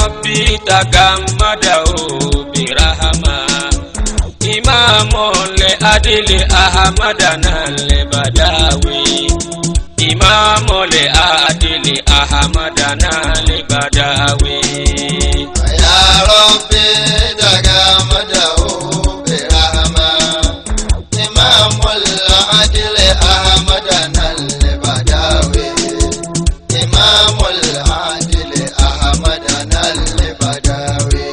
ربي تغمده برحمة إمام لأدل أحمدنا البداوي إمام لأدل أحمدنا البداوي يا ربي تغمده برحمة إمام العدل أحمدنا البداوي إمام العدل أحمدنا البداوي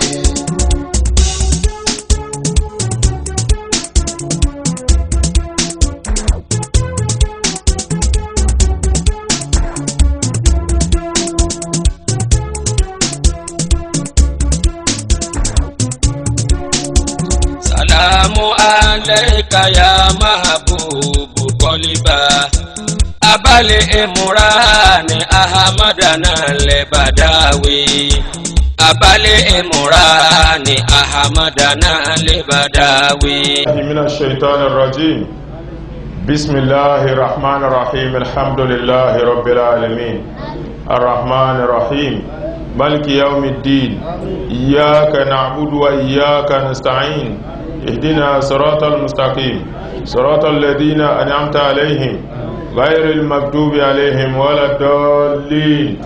سلام عليك يا محبوب قلبا أبا الإمران أحمدنا البداوي أبا الإمران أحمدنا البداوي من الشيطان الرجيم بسم الله الرحمن الرحيم الحمد لله رب العالمين الرحمن الرحيم ملك يوم الدين إياك نعبد وإياك نستعين اهدنا صراط المستقيم صراط الذين أنعمت عليهم غير المكتوب عليهم ولا الضالين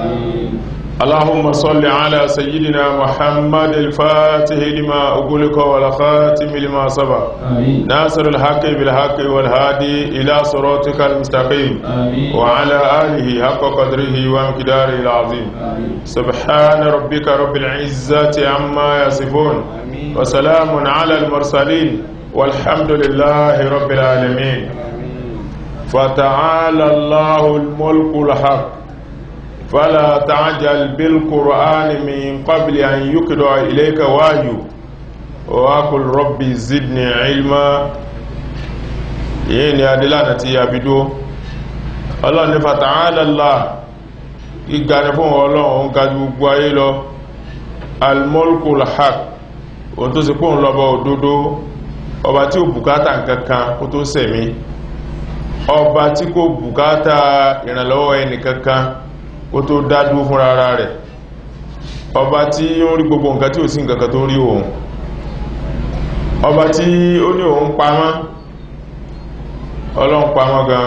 اللهم صل على سيدنا محمد الفاتح لما أقولك والخاتم لما سبق ناصر الحق بالحق والهادي إلى صراطك المستقيم وعلى آله حق قدره ومقداره العظيم سبحان ربك رب العزة عما يصفون وسلام على المرسلين والحمد لله رب العالمين فتعالى الله الملك الحق فلا تعجل بالقرآن من قبل أن يقضى إليك وحيه وقل ربي زدني علما yìí ni adílànà tí a bí dó ọlọ́run ní fata'ala gíga ní fún ọlọ́run ga jù gbogbo ayé lọ al-mulkul haq o tó sì pòun lọ́bọ̀ òdodo ọba tí ó bùkátà nǹkankan kó tó sẹ̀mí ọba tí kò bùkátà ìrànlọ́wọ́ ẹnìkankan ó tó dádú fún rárá rẹ̀ ọba tí ó rí gbogbo nǹkan tí ò sí nǹkan tó rí òun ọba tí ó ní òun pamọ́ ọlọ́run pamọ́ gan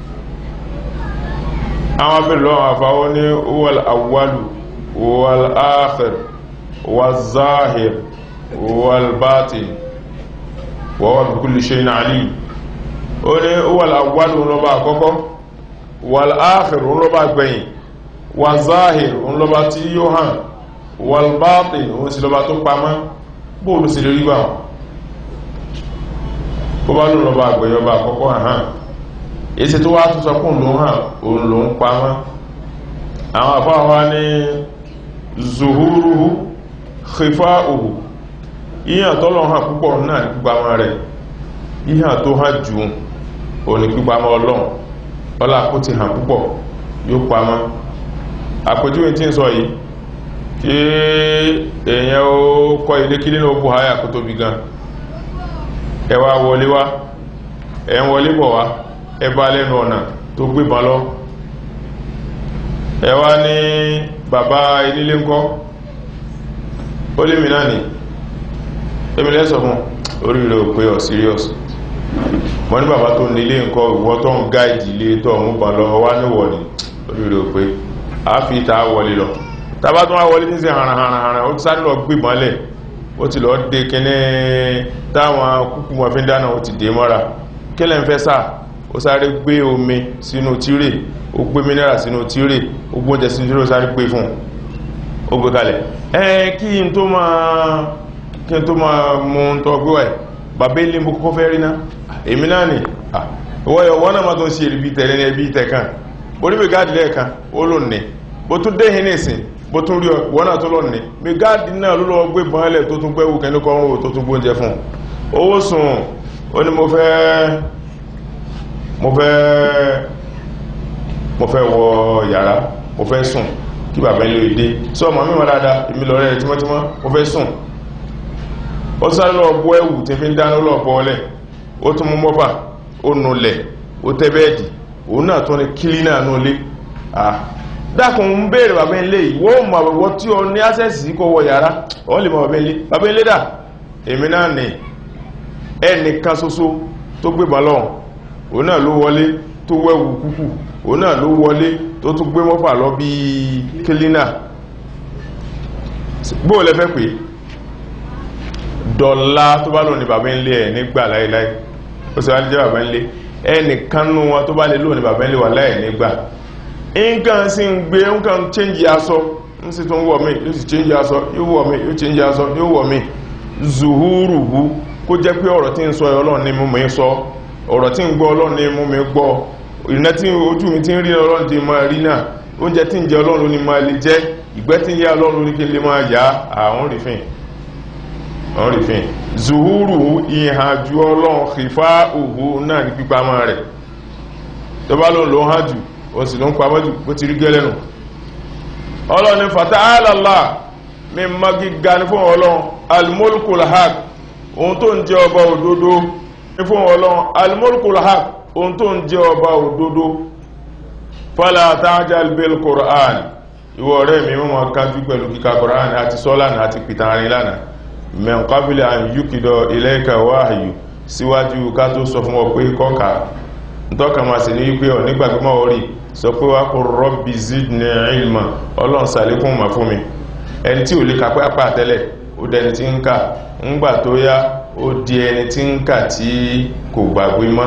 àwọn abẹ́rẹ̀ lọ́wọ́ àfáwọ́ ní wal awwalu wal akhir wal zahir wal batin wa huwa bi kulli shay'in alim ó ní wal awwalu lọ́ba àkọ́kọ́ wal akhir lọ́ba gbẹ̀yìn wàzáhìr òun lọba tí yóò hàn wàlbáàtìn òun sí lọba tó pamọ́ bóòlù sí lórí gbà bó bá lóun lọba àgbẹ̀yọba àkọ́kọ́ hàn èsì tó wá tó sọ kún ló hàn òun ló ń pamọ́ àwọn àfáwà ní zuhuruhu khifa'uhu ìyàn tọ́lọ̀ hàn púpọ̀ náà ní pípamọ́ rẹ̀ ìyàn tó hàn jù òun ní pípamọ́ ọlọ́run ọlá kó ti hàn púpọ̀ yóò pamọ́ àpèjúwe tí ń sọ yìí kí èèyàn ó kọ́ ilé kí nínú ogun àyà kó tóbi gan ẹ wá wọlé wá ẹ ń wọlé bọ̀ wá ẹ bá lẹ́nu ọ̀nà tó gbébọn lọ ẹ wá ní bàbá ilé ńkọ́ ó lé mi náà ní èmi lẹ́sọ̀ fún orí rẹ̀ ò pé ọ̀ serious mọ́ ní bàbá tó nílé ńkọ́ ìwọ́ tó ń gáìdì ilé tó ọ̀mú bàn lọ wá níwọ̀ ní orí rẹ̀ ò pé a fi ta wọlé lọ tàbá tó wá wọlé ní sí haranharanharan ó ti sáré lọ gbé mọ́lẹ̀ ó ti lọ dé kíní táwọn kúkú wọn fi ń dáná ó ti dé mọ́ra kílẹ̀ ń fẹ́ sáà ó sáré gbé omi sínú tírè ó gbé mineral sínú tírè ó gbóúnjẹ sínú tírè ó sáré gbé fún ó gbé kalẹ̀ ẹ kí n tó máa kí n tó máa mú un tọ́ gbé wáyé bàbá ilé mo kọ́kọ́ fẹ́ rí ná èmi náà nì ìwọ́yọ̀ wọ́n náà má tó ń ṣe ìrìbí tẹ̀lé ní ẹbí tẹ̀kan oníbẹ̀ gáàdì lẹ́ẹ̀kan ó lò ní bó tún dé hìn nìsín bó tún rí wọ́n náà tó lọ ní mi gáàdì náà ló lọ gbé bọ́ọ̀lẹ̀ tó tún gbẹ́wù kẹ́ni kọ́rùn tó tún gbóúnjẹ fún owó sùn ó ní mo fẹ́ mo fẹ́ mo fẹ́ wọ yàrá mo fẹ́ sùn kí bàbá ilé ìdé sọ ọmọ mímọ̀ dáadáa èmi lọ rẹ̀ tímọ́tímọ́ mo fẹ́ sùn ó sáré lọ bọ́ ẹ̀wù tí fi ń dáná lọ bọ́ọ̀lẹ̀ ó tún mú mọ́fà ó nulẹ̀ ó tẹ́ bẹ́ẹ̀dì òun náà tún ní kílí náà nú lé ah dákun ń béèrè bàbá ilé yìí wọ́n mọ̀ àwọ̀wọ́ tí o ní access kó wọ yàrá wọ́n lè mọ̀ bàbá ilé bàbá ilé dà èmi náà ní ẹnìkan ṣoṣo tó gbé balọ́n òun náà ló wọlé tó wẹ́wù kúkú òun náà ló wọlé tó tún gbé mọ́fà lọ bí kílínà bóò lẹ fẹ́ pé dọ̀lá tó bá lò ní bàbá ilé ẹ̀ nígbà láìláì ó sì wá jẹ́ bàbá ilé ẹnìkan nú wọn tó bá lè lò ní bàbá ilé wà láì nígbà nǹkan sí ń gbé nǹkan change aṣọ ń sì tún wọ̀ mí yóò sì change aṣọ yóò wọ̀ mí yóò change aṣọ yóò wọ̀ mí zuhuruhu kó jẹ́ pé ọ̀rọ̀ tí ń sọ ọlọ́run ní mú mi sọ ọ̀rọ̀ tí ń gbọ́ ọlọ́run ní mú mi gbọ́ ìrìnà tí ojú mi ti ń rí ọlọ́run ti máa rí náà oúnjẹ tí ń jẹ ọlọ́run ní máa lè jẹ́ ìgbẹ́ tí ń yá ọlọ́run ní kí n lè máa yá àwọn rìfìn àwọn rìfìn zuhuruhu ìhàjú ọlọ́run kìfá òhù náà ní pípamọ́ rẹ̀ tó bá lóun ló ń hàn jù ó sì ló ń pamọ́ jù bó ti rí gẹ́lẹ́nu ọlọ́ni fata'alala mi ma gíga ní fún ọlọ́run almulkul haq ohun tó ń jẹ ọba òdodo ní fún ọlọ́run almulkul haq ohun tó ń jẹ ọba òdodo fala ta'jal bil qur'an ìwọ ọ̀rẹ́ mi mọ́ kájú pẹ̀lú kíka qur'an àti sọ́lánà àti pìtàrin lánàá min qabli an yukida ilayka wahyu síwájú ká tó sọ fún ọ pé kọ́ka ntọ́ka máa sì ní wípé ọ̀ nígbàgbọ́mọ̀ orí sọ pé wá kó rọ́bì zidni ilma ọlọ́run sàlékún mà fún mi ẹni tí ò lè kàpẹ́ àpá àtẹ́lẹ̀ ó dẹni tí ń kà ńgbà tó yá ó di ẹni tí ń kà tí kò gbàgbé mọ́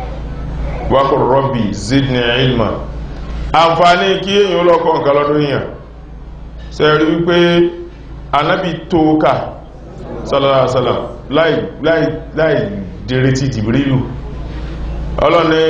wá kó rọ́bì zidni ilma àǹfààní kí èèyàn lọ́kọ̀ nǹkan lọ́dún yàn ṣe rí wípé anábì tó kà sallallahu alaihi wasallam láì láì láì dèrè ti jìbìrìlù ọlọ́ni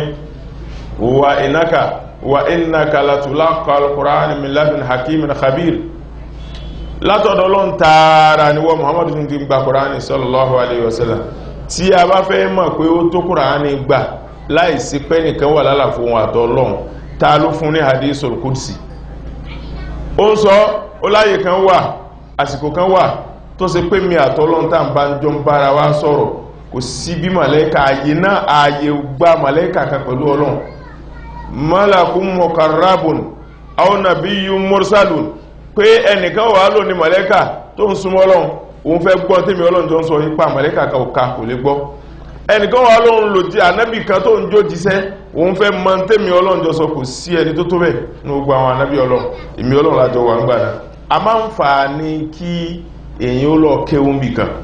wa inaka wa innaka latulaqa alquran min ladun hakimin khabir látọ̀dọ̀ lọ́n tààrà ni wọ́n muhammadu tún ti gba kùránì sallallahu alaihi wasallam tí a bá fẹ́ mọ̀ pé ó tó kùránì gbà láìsí pé nìkan wà lálàfo wọn àtọ́ lọ́n ta ló fún ní hadithul qudsi ó ń sọ ó láyè kan wà àsìkò kan wà tó ṣe pé mi àtọ́ lọ́n tá ń bá ń jọ ń bára wa sọ̀rọ̀ kò sí bí màlẹ́kà ààyè náà ààyè gba màlẹ́kà kan pẹ̀lú ọlọ́run malakun mukarrabun aw nabiyyun mursalun pé ẹnìkan wà lò ní màlẹ́kà tó ń súnmọ́ ọlọ́run òun fẹ́ gbọ́ tèmi ọlọ́run jọ ń sọ nípa màlẹ́kà kan òka kò lè gbọ́ ẹnìkan wà lóun lò jí ànábì kan tó ń jó jíṣẹ́ òun fẹ́ mọ tèmi ọlọ́run jọ sọ kò sí ẹni tó tó bẹ̀ ní gbogbo àwọn ànábì ọlọ́run èmi ọlọ́run lájọ wà ń gbà náà a máa ń fà á ní kí èyàn ó lọ kéwọ́n bì kan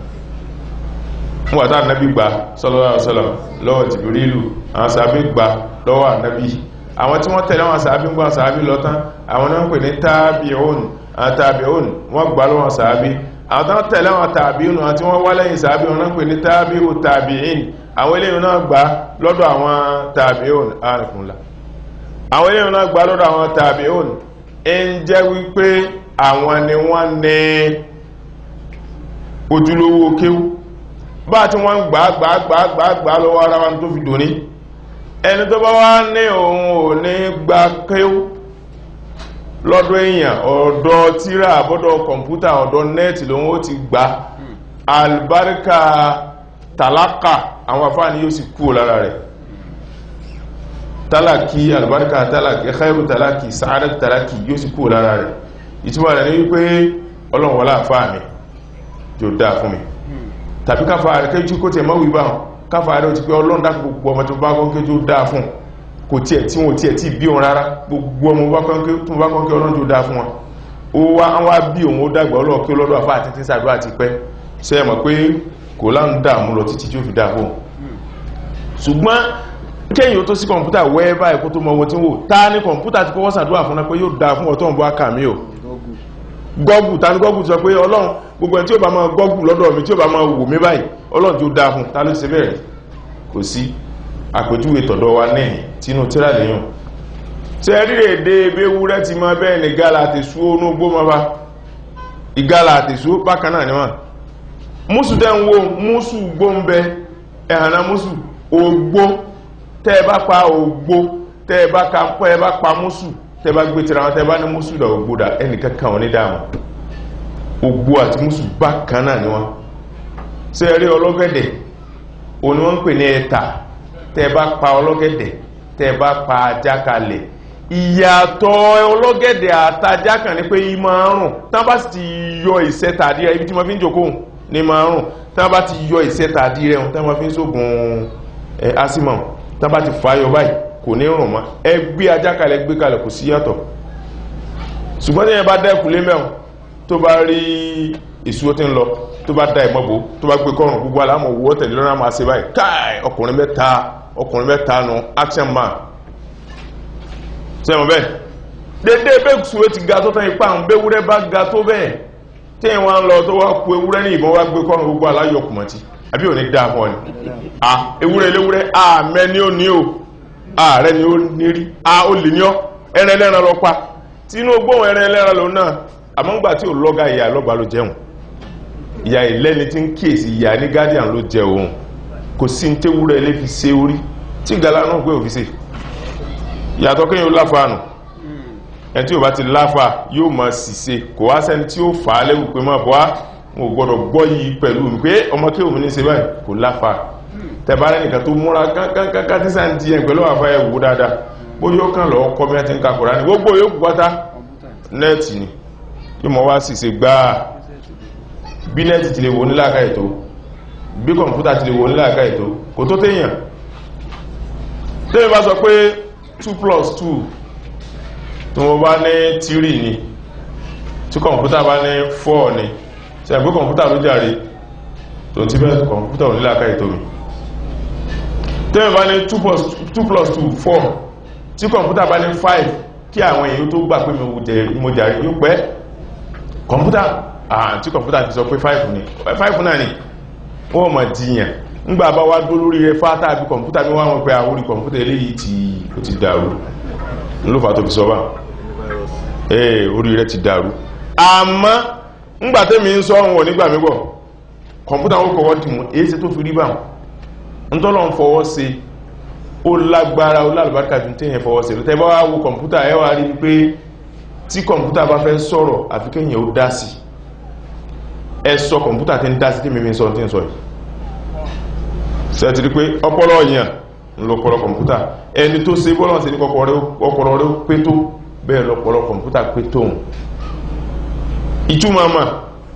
fún wàtá ànábì gbà sallallahu alaihi wasallam lọ́wọ́ jìbìrìlù àwọn sàbí gbà lọ́wọ́ ànábì àwọn tí wọ́n tẹ̀lé àwọn sàbí gbà sàbí lọ́tán àwọn náà ń pè ní tábíọ̀n àwọn tábíọ̀n wọ́n gbà lọ́wọ́ sàbí àwọn tán tẹ̀lé àwọn tàbíọ̀n àti wọ́n wá lẹ́yìn sàbí wọn náà ń pè ní tábíò tàbíìn àwọn eléyìn náà gbà lọ́dọ̀ àwọn tàbíọ̀n àrùnfúnla àwọn eléyìn náà gbà lọ́dọ̀ àwọn tàbíọ̀n ń jẹ́ wípé àwọn ni wọ́n ní ojúlówó kéwú bá tí wọ́n gbà gbà gbà gbà gbà lọ́wọ́ ara wọn tó fi dòní ẹni tó bá wá ní òun ò ní gba kéwú lọ́dọ̀ èèyàn ọ̀dọ̀ tíra àbọ́dọ̀ kọ̀mpútà ọ̀dọ̀ nẹ́ẹ̀tì lòun ó ti gbà albarka talaka àwọn afáàní yóò sì kú lára rẹ̀ talaki albarka talaki khairu talaki sa'adat talaki yóò sì kú lára rẹ̀ ìtumọ̀ rẹ̀ ní wípé ọlọ́run wọlá àfáàní yóò dáa fún mi tàbí káfà rẹ̀ kéjú kó tẹ̀ mọ́ wíbá hàn káfà rẹ̀ ti pé ọlọ́run dákù gbogbo ọmọ tó bá kọ́ kéjú dáa fún kò tí ẹ̀ tí wọ́n tí ẹ̀ tí bí wọn rárá gbogbo ọmọ tó bá kọ́ kí ọlọ́run tó dáa fún wọn ó wá wá bí òun ó dàgbà ọlọ́run kí ọlọ́dọ̀ àfà àti tíṣà àdúrà ti pẹ́ ṣe mọ̀ pé kò láń dààmú lọ títí tí ó fi dáa fún ṣùgbọ́n kéyìn tó sí kọ̀mpútà wẹ́ báyìí kó tó mọ ohun tí wò ta ní kọ̀mpútà ti kọ́kọ́ sàdúrà fún pé yóò dáa fún ọ̀tọ̀ ń bọ́ àkàmí o gọ́gù ta ní gọ́gù sọ pé ọlọ́run gbogbo ẹni tí ó bá máa gọ́gù lọ́dọ̀ mi tí ó bá máa wò mí báyìí ọlọ́run tí ó dáa fún ta ló ṣe bẹ́ẹ̀ kò sí àpèjúwe tọ̀dọ̀ wa náà tínú tíra lẹ́yìn tí ẹ rí èdè ewúrẹ́ ti máa bẹ́ẹ̀ ní gálà àti sú ónú gbó máa bá ìgálà àti sú bákan náà ni wọ́n mùsù tẹ́ ń wo mùsù gbó ń bẹ ẹ̀hànà mùsù ògbó tẹ́ ẹ bá pa ògbó tẹ́ ẹ bá ka pẹ́ ẹ bá pa mùsù tẹ́ bá gbé tira wọn tẹ́ bá ní mùsù dà ògbó dà ẹnìkan kan wọn ní dáàmú ògbó àti mùsù bákan náà ni wọ́n ṣe rí ọlọ́gẹ̀dẹ̀ òní wọ́n ń pè ní ẹ̀ta tẹ́ bá pa ọlọ́gẹ̀dẹ̀ tẹ́ bá pa ajá kalẹ̀ ìyàtọ̀ ọlọ́gẹ̀dẹ̀ àtajà kan ní pé yí máa ń rùn tán bá sì ti yọ ìṣẹ́ta àdí rẹ̀ ibi tí wọ́n fi ń jòkó ní máa ń rùn tán bá ti yọ ìṣẹ́ta àdí rẹ̀ tán wọ́n fi ń sógun ẹ̀ asimọ̀ tán bá ti fàáyọ báyìí kò ní rùn mọ́ ẹ gbé ajá kalẹ̀ gbé kalẹ̀ kò sí yàtọ̀ ṣùgbọ́n tí yẹn bá dẹ́kun lé mẹ́wọ̀n tó bá rí ìṣúwó tí ń lọ tó bá da ìmọ̀bò tó bá gbé kọrùn gbogbo aláàmọ̀ owó tẹ̀lé lọ́nà máa ṣe báyìí káì ọkùnrin mẹ́ta ọkùnrin mẹ́ta nu action man sẹ́wọ̀n bẹ́ẹ̀ dédé bẹ́ẹ̀ ṣúwé ti ga tó tán ipá ń béwúrẹ́ bá ga tó bẹ́ẹ̀ tí ẹ̀ wọ́n lọ tó wá ku ewúrẹ́ ní ìbọn wá gbé kọrùn gbogbo aláyọ̀ kùmọ̀tì àbí òní dáa fún ọ ni à ewúrẹ́ léwúrẹ́ àmẹ́ ni ó ní o ààrẹ ni ó ní rí a ó lè ní ọ ẹrẹ ẹlẹ́ran lọ pa tínú gbóhùn ẹrẹ ẹlẹ́ran lọ náà àmọ́ ńgbà tí ò lọ́gà ìyá lọ́gbà ló jẹun ìyá ìlẹ́ni tí ń kíyèsí ìyá ní guardian ló jẹ òun kò sí ní tewúrẹ́ ilé fi ṣe orí tí ìgbàlá náà gbé òfin ṣe ìyàtọ̀ kéèyàn láfàánù ẹni tí ò bá ti láfà yóò máa ṣìṣe kò wá sẹ́ni tí ó fà á léwu pé máa bọ́ á mo gbọ́dọ̀ gbọ́ yìí pẹ̀lú mi pé ọmọ kí òun ní ṣe báyìí kò láfà tẹ̀bárẹ́ nìkan tó múra kánkánká tí sáà ń di ẹ̀ pẹ̀lú àfa ẹ̀ wò dáadáa bóyá ó kàn lọ́ọ́ kọ́ bí wọ́n ti ń ka Kùránì gbogbo yóò pátá nẹ́ẹ̀tì ni yóò mọ̀ wá ṣìṣe gbáà bí nẹ́ẹ̀tì ti lè wò ní láàká ètò bí kọ̀mpútà ti lè wò ní láàká ètò kò tó téèyàn tẹ́yìn bá sọ pé 2 plus 2 tí wọ́n bá ní 3 ni tí kọ̀mpútà bá ní 4 ni tí a gbé kọ̀mpútà ló jàre tó ti bẹ́ẹ̀ kọ̀mpútà ò ní láàká ètò mi tẹ́yìn bá ní 2 plus 2 4 tí kọ̀mpútà bá ní 5 kí àwọn èèyàn tó gbà pé mo jàre yóò pẹ́ kọ̀mpútà àti kọ̀mpútà ti sọ pé 5 ní 5 náà ni wọ́n mọ̀ díyàn ńgbà bá wá dó lórí rẹ fátà àbí kọ̀mpútà bí wọ́n pẹ́ àwórí kọ̀mpútà eléyìí tí ó ti dàrú lófà tó fi sọ bá ee orí rẹ ti dàrú àmọ́ ńgbà tẹ́mi ń sọ wọn nígbà mígbọ̀ kọ̀mpútà ó kọ̀wọ́ dì mú èyí ṣe tó fi rí bá ń tọ́lọ̀ ń fọwọ́ ṣe ó lágbára ó lálùbáríkà ju téèyàn fọwọ́ ṣe lọ́tẹ́ bá wá wo kọ̀mpútà ẹ wá rí pé tí kọ̀mpútà bá fẹ́ sọ̀rọ̀ àfi kéèyàn ó dá sí ẹ sọ kọ̀mpútà tí ń dá sí tí mímí sọ tí ń sọ yìí sẹ́tìrí pé ọpọlọ yàn ń lọ pọlọ kọ̀mpútà ẹni tó ṣe bọ́lọ̀ sí ní ọpọlọ rẹ̀ pé tó bẹ́ẹ̀ lọpọlọ kọ̀mpútà pé tóun ìtumọ̀ mà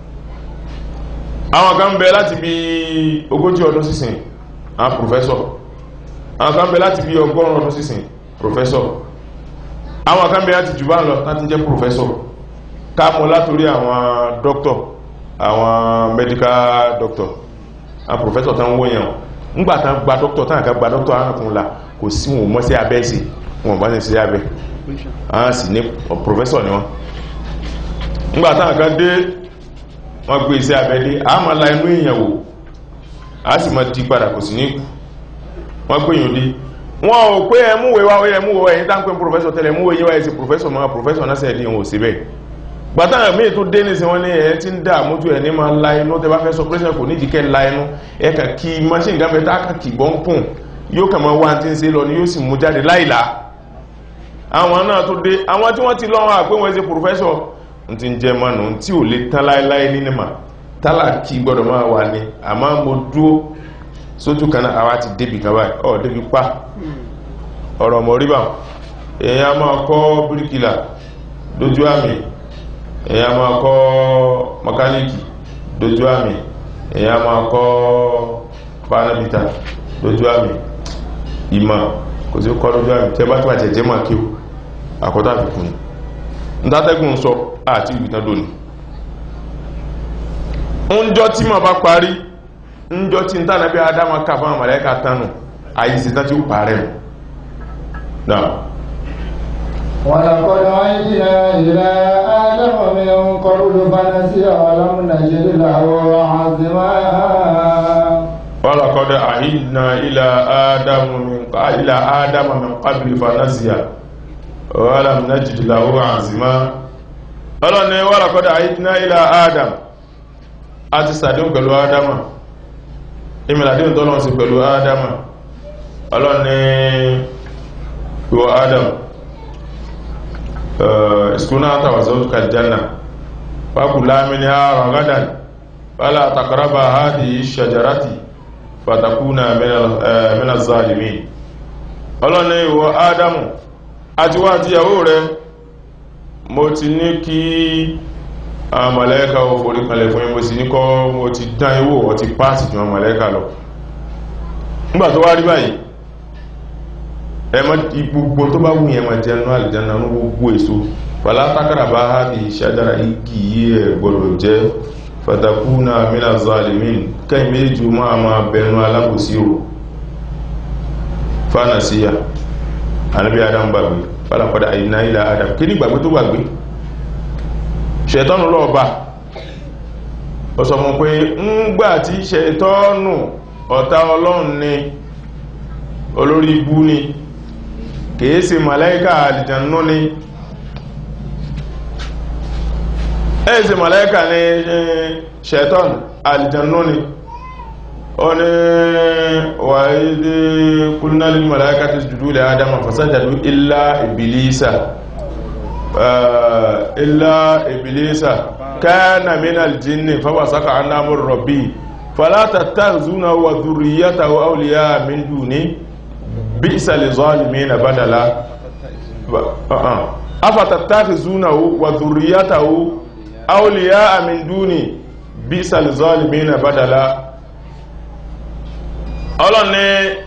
àwọn kan bẹ láti bí ogójì ọdún sísìn àwọn pòfẹ́sọ̀ àwọn kan bẹ láti bí ọgọ́rùn ọdún sísìn pòfẹ́sọ̀ àwọn kan bẹ láti jù bá lọ láti jẹ́ pòfẹ́sọ̀ ká mọ̀ látorí àwọn dókítọ̀ àwọn medical doctor àwọn professor tán wóyàn ńgbàtán gba doctor tán àká gba doctor arákùnrin la kò sí wọn mọ́ sí abẹ́ sí wọn bá ní sí abẹ́ àwọn sì ní professor ni wọ́n ńgbàtán àká dé wọ́n gbé iṣẹ́ abẹ́ dé a máa la inú èèyàn wò a sì máa di padà kò sí ní kú wọ́n gbé yìí dé wọ́n ò pé ẹmúwé wá ẹmúwé ẹ̀yìn tá ń pè professor tẹ́lẹ̀ ẹmúwé yíwá ẹ̀ sí professor mọ́ professor náà sẹ́ẹ̀dì wọn ò sí bẹ́ẹ̀ gbàtàrà míì tó dé nìsí wọn ní ẹ̀ tí ń dá àmójú ẹ̀ ní máa la inú tẹ bá fẹ́ sọ pẹ́sẹ̀ kò nídìí kẹ́ la inú ẹ kà kí machine gáfẹ́ tá kà kì gbọ́n pùn yóò kà máa wá tí ń ṣe lọ ni yóò sì mú jáde láìlá àwọn náà tó dé àwọn tí wọ́n ti lọ́wọ́ àpé wọ́n ṣe pòfẹ́sọ̀ ń ti ń jẹ mọ́nù tí ò lè tán láíláí ní nìmà tálà kí gbọ́dọ̀ máa wà ní àmọ́ mo dúó sójú kan náà àwa ti débi kan báyìí ọ̀ débi pa ọ̀rọ̀ mọ̀ rí bá èèyàn máa kọ́ bíríkìlà lójú àmì èyàn máa kọ́ mọkálíkì dojú àmì èyàn máa kọ́ panabita dojú àmì ìmọ̀ kò sí kọ́ dojú àmì tẹ́ bá tí wà jẹ́jẹ́ máa kí o àkọ́tà àfikún ní ǹdátẹ́gùn sọ àti ìgbìtàn dòní ǹjọ́ tí ma bá parí ǹjọ́ tí ń tànà bí adáma ká fún àmàlẹ́kà tánù àyíṣẹ́ tán tí ó parẹ́ náà ولقد عهدنا إلى آدم من قبل فنسي ولم نجد له عزما ولقد عهدنا إلى آدم من إلى آدم من قبل فنسي ولم نجد له عزما ọlọ́ni ولقد عهدنا إلى آدم a ti sàdéhùn pẹ̀lú ádámà ìmìlàdéhùn tọ́lọ́n sí pẹ̀lú ádámà ọlọ́ni ìwọ ádámà اسكنا أنت وزوجك الجنة فكلا منها رغدا فلا تقربا هذه الشجرة فتكونا من من الظالمين ọlọ́ni ìwọ ádámù àti wá àti ìyàwó rẹ mo ti ní kí àwọn mọ̀lẹ́kà ò forí kalẹ̀ fún yín mo sì ní kọ́ mo ti dán ìwò ọ ti páàsì jù àwọn mọ̀lẹ́kà lọ nígbà tó wá rí báyìí ẹmọ gbogbo tó bá wùnyẹn ma jẹ nú àlìjáná ní gbogbo èso fàlá tákàrà bá há di ṣájára igi yí ẹ gbọdọ̀ jẹ fatakuna mina zalimin kẹ́yìn méjì máa ma bẹnu alábòsí o fánàsíyà anábí adam gbàgbé fàlàpadà àyíná ilẹ̀ adam kí ní gbàgbé tó gbàgbé ṣẹ̀tọ́nù lọ́ọ̀bá ó sọ mọ́ pé ń gbà tí ṣẹ̀tọ́nù ọ̀tá ọlọ́run ni olórí ibú ni kìí ṣe màláíkà àlìjànú ni ẹ̀ ṣe màláíkà ni ṣẹ̀tọ́nù àlìjànú ni ó ní wà ìdí kúnnàlì màláíkà ti jùdú lè adama fasajadu illa ibilisa illa ibilisa kana min aljinni fawasaka an amur rabbi fala tattakhuzuna wa dhurriyyatahu awliya min duni bi'sa lizalimina badala afa tattakhuzunahu wa dhurriyyatahu awliya min duni bi'sa lizalimina badala ọlọ́ni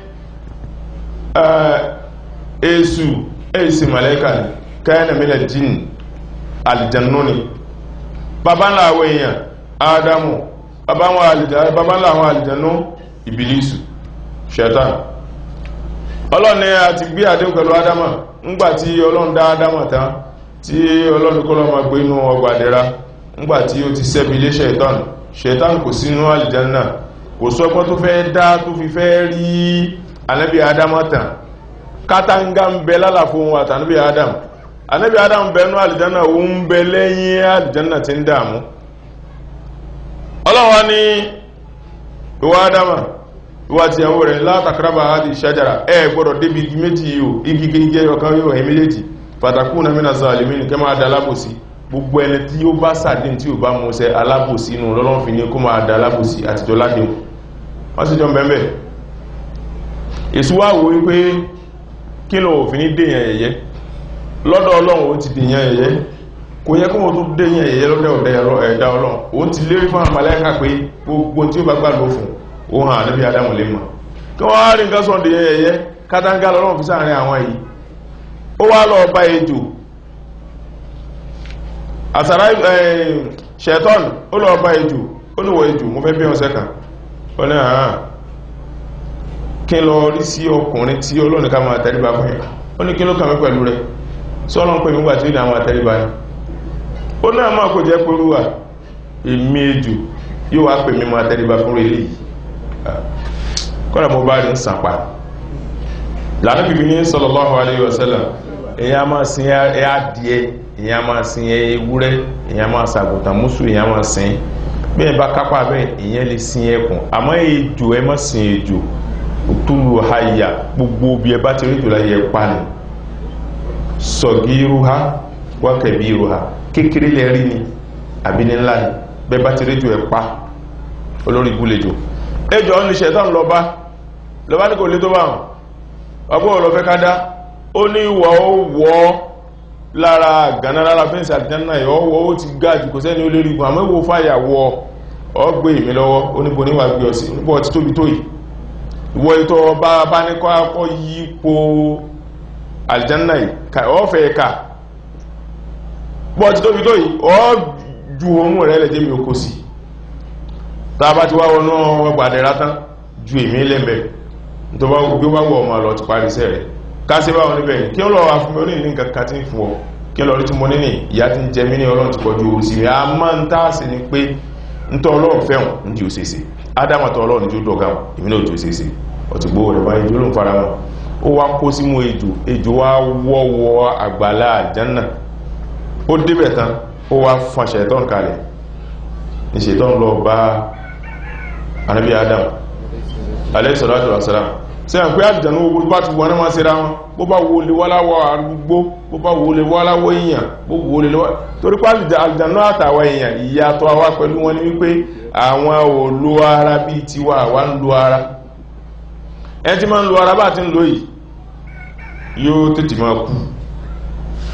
èsù èsì màlẹ́kà ni kana min aljinni aljannu ni babanla àwọn èèyàn ádámù babanla àwọn aljannu ìbìlísù ṣẹ̀tàn ọlọ́ni àti gbé àdéhùn pẹ̀lú ádámà ńgbàtí ọlọ́run dá ádámà tán tí ọlọ́run kọ́ lọ́mọ gbé inú ọgbà dẹ̀ra ńgbàtí ó ti sẹ́bi ilé ṣẹ̀tàn ṣẹ̀tàn kò sínú àlìjánà kò sọ́gbọ́n tó fẹ́ dá tó fi fẹ́ rí ànábì ádámà tán kátàngá ń bẹ lálàfo wọn àtànábì ádámà anabi adam bẹnu alìjánà ó ń bẹ lẹ́yìn alìjánà tí ń dààmú ọlọ́wọ́ ní ìwà adama ìwà tí ẹwọ́ rẹ̀ látàkàràbà àti ìṣẹ́jára ẹ gbọ́dọ̀ débi igi méjì yíò igi gẹ́gẹ́ ọ̀kan yóò ẹ̀ méjèèjì pàtàkù na mẹ́nà sọ alìmínì kẹ́ máa da alábòsí gbogbo ẹni tí ó bá sàdín tí ó bá mú sẹ alábòsí nù lọ́lọ́n fi ní kó máa da alábòsí àtijọ́ ládéhùn wọ́n sì jọ bẹ́ẹ̀ èsù wá wo wípé kí lọ òfin ní dèèyàn ẹ̀yẹ́ lọ́dọ̀ ọlọ́run ó ti dèyàn ẹ̀yẹ́ kò yẹ kó wọ́n tó dèyàn ẹ̀yẹ́ lọ́dọ̀ ẹ̀dá ọlọ́run ó ti lérí fún àmàlẹ́kà pé gbogbo tí ó bá gbàgbọ́ fún ó hàn níbi adámù lè mọ̀ kí wọ́n á rí nǹkan sọ dèyàn ẹ̀yẹ́ kátàngá lọ́rùn fi sáàrin àwọn yìí ó wá lọ bá ejò àsàrà ṣẹ̀tọ́n ó lọ bá ejò ó níwọ̀ ejò mo fẹ́ bí ọ̀sẹ̀ kan ó ní àárán kí lọ rí sí ọkùnrin tí ọlọ́run ká máa tẹ́ríba fún yẹn ó ní kí ló kàn mí pẹ̀lú rẹ̀ sọ́lọ́n pè nígbà tí ó ní àwọn àtẹ́ríba ní ó náà máa kò jẹ́ pẹ̀lúwà èmì ejò yóò wá pè mímọ̀ àtẹ́ríba fún rẹ̀ yìí kọ́nà mo bá rí ń sàpá lànà bìbí ní sallallahu alayhi wa sallam èyàn máa sin adìẹ èyàn máa sin ewúrẹ́ èyàn máa sàgùntàn mùsù èyàn máa sin bí ẹ bá kápá bẹ́ẹ̀ èyàn lè sin ẹkùn àmọ́ ejò ẹ má sin ejò òtúlù àyà gbogbo bí ẹ bá ti rí jùlọ yẹ pa ni sọ̀gíruha wákẹ̀bíruha kékeré lẹ rí ni àbí ní ńlá ni bẹ́ bá ti rédíò ẹ̀ pa olórí ibú lejò ẹjọ́ ní ṣẹ̀tàn lọ́bá lọ́bá ní kò lé tó bá hàn ọgbọ́n ọ̀lọ́fẹ́ ká dá ó ní ìwọ̀ ó wọ́ lára gánà lára fẹ́ǹsì àdìjánà ẹ̀ ọwọ́ ó ti ga jù kò sẹ́ni ó lérí gun àmọ́ ìwò fàyà wọ ọgbé ìmí lọ́wọ́ oníbo níwà gbé ọsí oníbo ọtí tóbi tó yìí ìwọ ìtọ́ bá bá ní kọ́ akọ́ yípo aljanna yìí ọ̀fẹ́ ẹ̀ka bọ́ ti tóbi tó yìí ọ́ ju ohun rẹ̀ lẹ́jẹ́ mi okó sí tàbá ti wá wọnú ọgbàdẹ̀rá tán ju èmì lẹ́m̀bẹ̀ tó bá gbé wá wọ ọmọ lọ ti parí iṣẹ́ rẹ̀ káṣí bá wọn níbẹ̀ kí ó lọ wá fún mi ó ní ní nǹkan kan tí ń fún ọ kí lọ rí tí mo ní ní ìyá tí ń jẹ mí ní ọlọ́run ti pọ̀jù orí sí rẹ̀ a máa ń tààsì ni pé ń tọ́ ọlọ́run fẹ́hùn ń di òṣèṣe ádámà tọ́ ọlọ́run ní ojú ọ̀gá ìmí náà ojú òṣèṣe ọ̀tí gbówó rẹ̀ báyìí ló ń fara wọn ó wá kó símú ejò ejò wá wọ́wọ́ àgbàlá àjánà ó débẹ̀ tán ó wá fún ṣẹ̀tọ́n kalẹ̀ ní ṣẹ̀tọ́n lọ bá anábí adam alẹ́sọ̀rọ̀ àṣàrà sí à ń pé àjànú ogun bá ti wọ́n máa ṣe ra wọn bó bá wo lè wọ́láwọ́ arúgbó bó bá wo lè wọ́láwọ́ èèyàn bó wo lè lọ́wọ́ torí pé àjànú àtàwọn èèyàn ìyàtọ̀ àwa pẹ̀lú wọn ni wípé àwọn ò lo ara bíi tiwa àwa ń lo ara ẹ ti máa ń lo ara bá ti ń lo yìí yóò tètè máa kú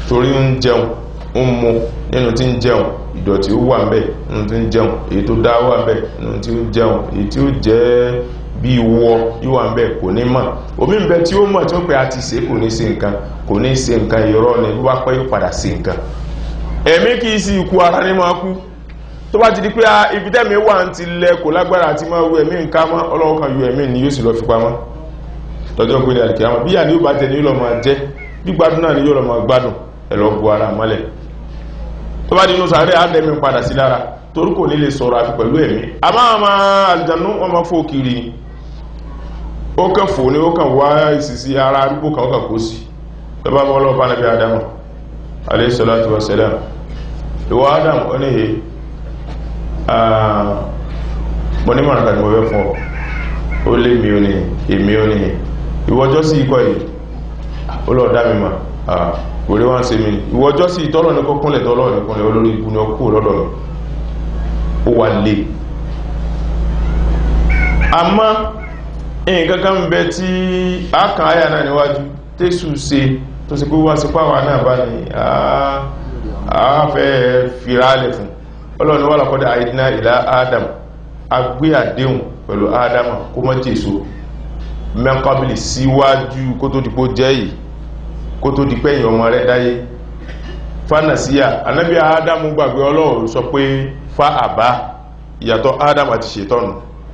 torí ń jẹun ń mu nínú tí ń jẹun ìdọ̀tí ó wà ń bẹ̀ nínú tí ń jẹun èyí tó dá wà ń bẹ̀ nínú tí ó jẹun èyí tí ó jẹ́ bí wọ yóò wà ń bẹ̀ kò ní mọ̀ omi ń bẹ tí ó mọ̀ tí ó pẹ́ àti ṣe kò ní ṣe nǹkan kò ní ṣe nǹkan irọ́ ni bí wá pẹ́ yóò padà ṣe nǹkan ẹ̀mí kì í sí ikú ara ní máa kú tó bá ti di pé ibi tẹ́mi wà ń ti lẹ kò lágbára àti máa wú ẹ̀mí nǹkan mọ́ ọlọ́wọ́ kan yọ ẹ̀mí ni yóò sì lọ fi pamọ́ lọ́jọ́ pé ní àdìkíyàmọ́ bí yà ni yóò bá jẹ ni yóò lọ máa jẹ bí gbádùn náà ni yóò lọ máa gbádùn ẹ̀ lọ bu ara mọ́lẹ̀ tó bá di inú sàárẹ̀ àdẹ́mi padà sí lára torí kò ní lè sọ̀rọ̀ àfi pẹ̀lú ẹ̀mí àmọ́ àwọn àlùjànnú wọn máa fò kiri ni ó kàn fò ní ó kàn wá ìsìsí ara arúgbó kan ó kàn kó sí tó bá bọ́ lọ́pàá nàbí adamu alayhi salatu wa salam ìwọ adam ó ní he mo ní mọ̀ràn kàtí mo fẹ́ fún ọ ó lé mi ó ní èmi ó ní ìwọ́jọ́ sí ikọ̀ yìí ó lọ dá mi mà òré wá ń ṣe mi ìwọ́jọ́ sí ìtọ́lọ̀ ní kọ́kúnlẹ̀ tọ́lọ̀ ní kúnlẹ̀ olórí ibu ní ọkú lọ́dọ̀ mi ó wà lè àmọ́ nǹkan kan bẹ tí a kàn áyà náà níwájú tẹ́sù ṣe tó sì pé wá sí pàwà náà bá ní àáfẹ́ fìrálẹ̀ fún ọlọ́ni wà lọ́kọ́dá àìdínà ìlà adam agbé àdéhùn pẹ̀lú adam kó mọ́ jésù mẹ́kọ́bìlì síwájú kó tó dìpó jẹ́ yìí kó tó dìpẹ́ èyàn ọmọ rẹ̀ dáyé fánàsíyà anábí adam gbàgbé ọlọ́run sọ pé fa àbá ìyàtọ̀ adam àti ṣètọ́nù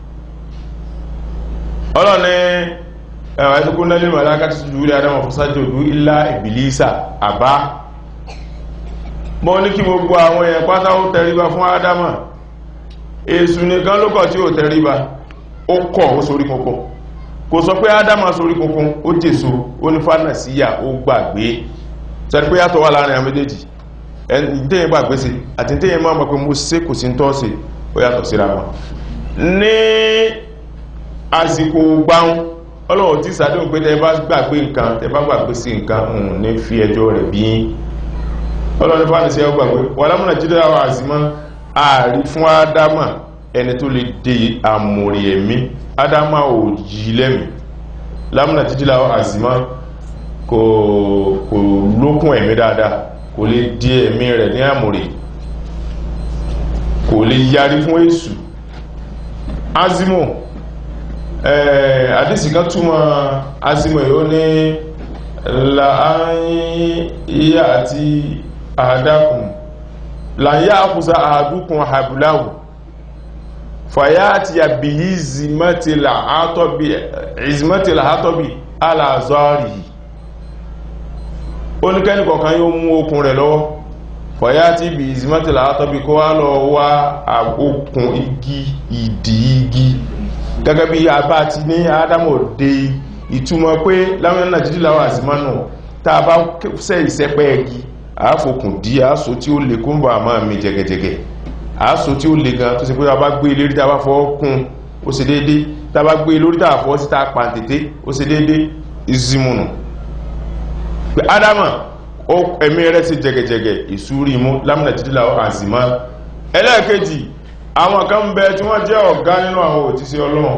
ọlọ́ni ẹ̀wà ẹ̀tùkú náà nínú alákàtí tó jùlẹ̀ adam ọ̀fọ́sájò ìlú ilá ìbìlísà àbá mọ́ ní kí gbogbo àwọn èèyàn pátá ó tẹríba fún adama èsù nìkan ló kọ̀ tí ó tẹríba ó kọ̀ ó sorí kunkun kò sọ pé adama sorí kunkun ó jèso ó ní fánà síyà ó gbàgbé sẹ́ni pé yàtọ̀ wà láàrin àwọn méjèèjì ẹni tẹ́yìn gbàgbé sí àti tẹ́yìn máa mọ̀ pé mo sé kò sí ń tọ́ sí ó yàtọ̀ síra wọn ní àsìkò gbáhùn ọlọ́run tí sàdéhùn pé tẹ́ bá gbàgbé nǹkan tẹ́ bá gbàgbé sí nǹkan ní fi ẹjọ́ rẹ̀ bí ọlọ́run fáwọn ìṣẹ́ ọgbàgbé wà lámùnà jídọ́ àwọn àzìmọ́ ààrí fún ádámà ẹni tó lè dé àmòrì ẹ̀mí ádámà ò yí lẹ́mí lámùnà jídọ́ àwọn àzìmọ́ kò kò lókun ẹ̀mí dáadáa kò lè dé ẹ̀mí rẹ̀ ní àmòrì kò lè yarí fún èṣù azimo àdísì kan túmọ̀ azimo yóò ní láàáyí iya àti àdákùn láyá àkùsà àdúkùn àbúláwù fàyá àti àbìyí ìzìmọ́tìlá àtọ́bì aláàzọ́rì oníkẹ́ni kọ̀kan yóò mú okùn rẹ̀ lọ́wọ́ fàyá àti ibi ìzìmọ́tìlá àtọ́bì kó wá lọ wá okùn igi ìdí igi gẹ́gẹ́ bí abá ti ní ádámù dé ìtumọ̀ pé láwọn nàìjíríà wà sí mọ́nà tá a bá sẹ́ ìsẹ́pẹ́ ẹgi àáfòkùn dí àásò tí ó lè kúnbọ̀ àmọ́ mi jẹgẹjẹgẹ àásò tí ó lè gan tó sì pé a bá gbé lérí tá a bá fọ́ kún ó sì déédé tá a bá gbé lórí tá a fọ́ sí tá a pàǹtètè ó sì déédé ìzimùnù pé ádámà ó ẹ̀mí rẹ̀ sí jẹgẹjẹgẹ ìsúrí mú láwọn nàìjíríà wà sí mọ́ ẹlẹ́ẹ̀kejì àwọn kan ń bẹ tí wọ́n jẹ́ ọ̀gá nínú àwọn òtísí ọlọ́run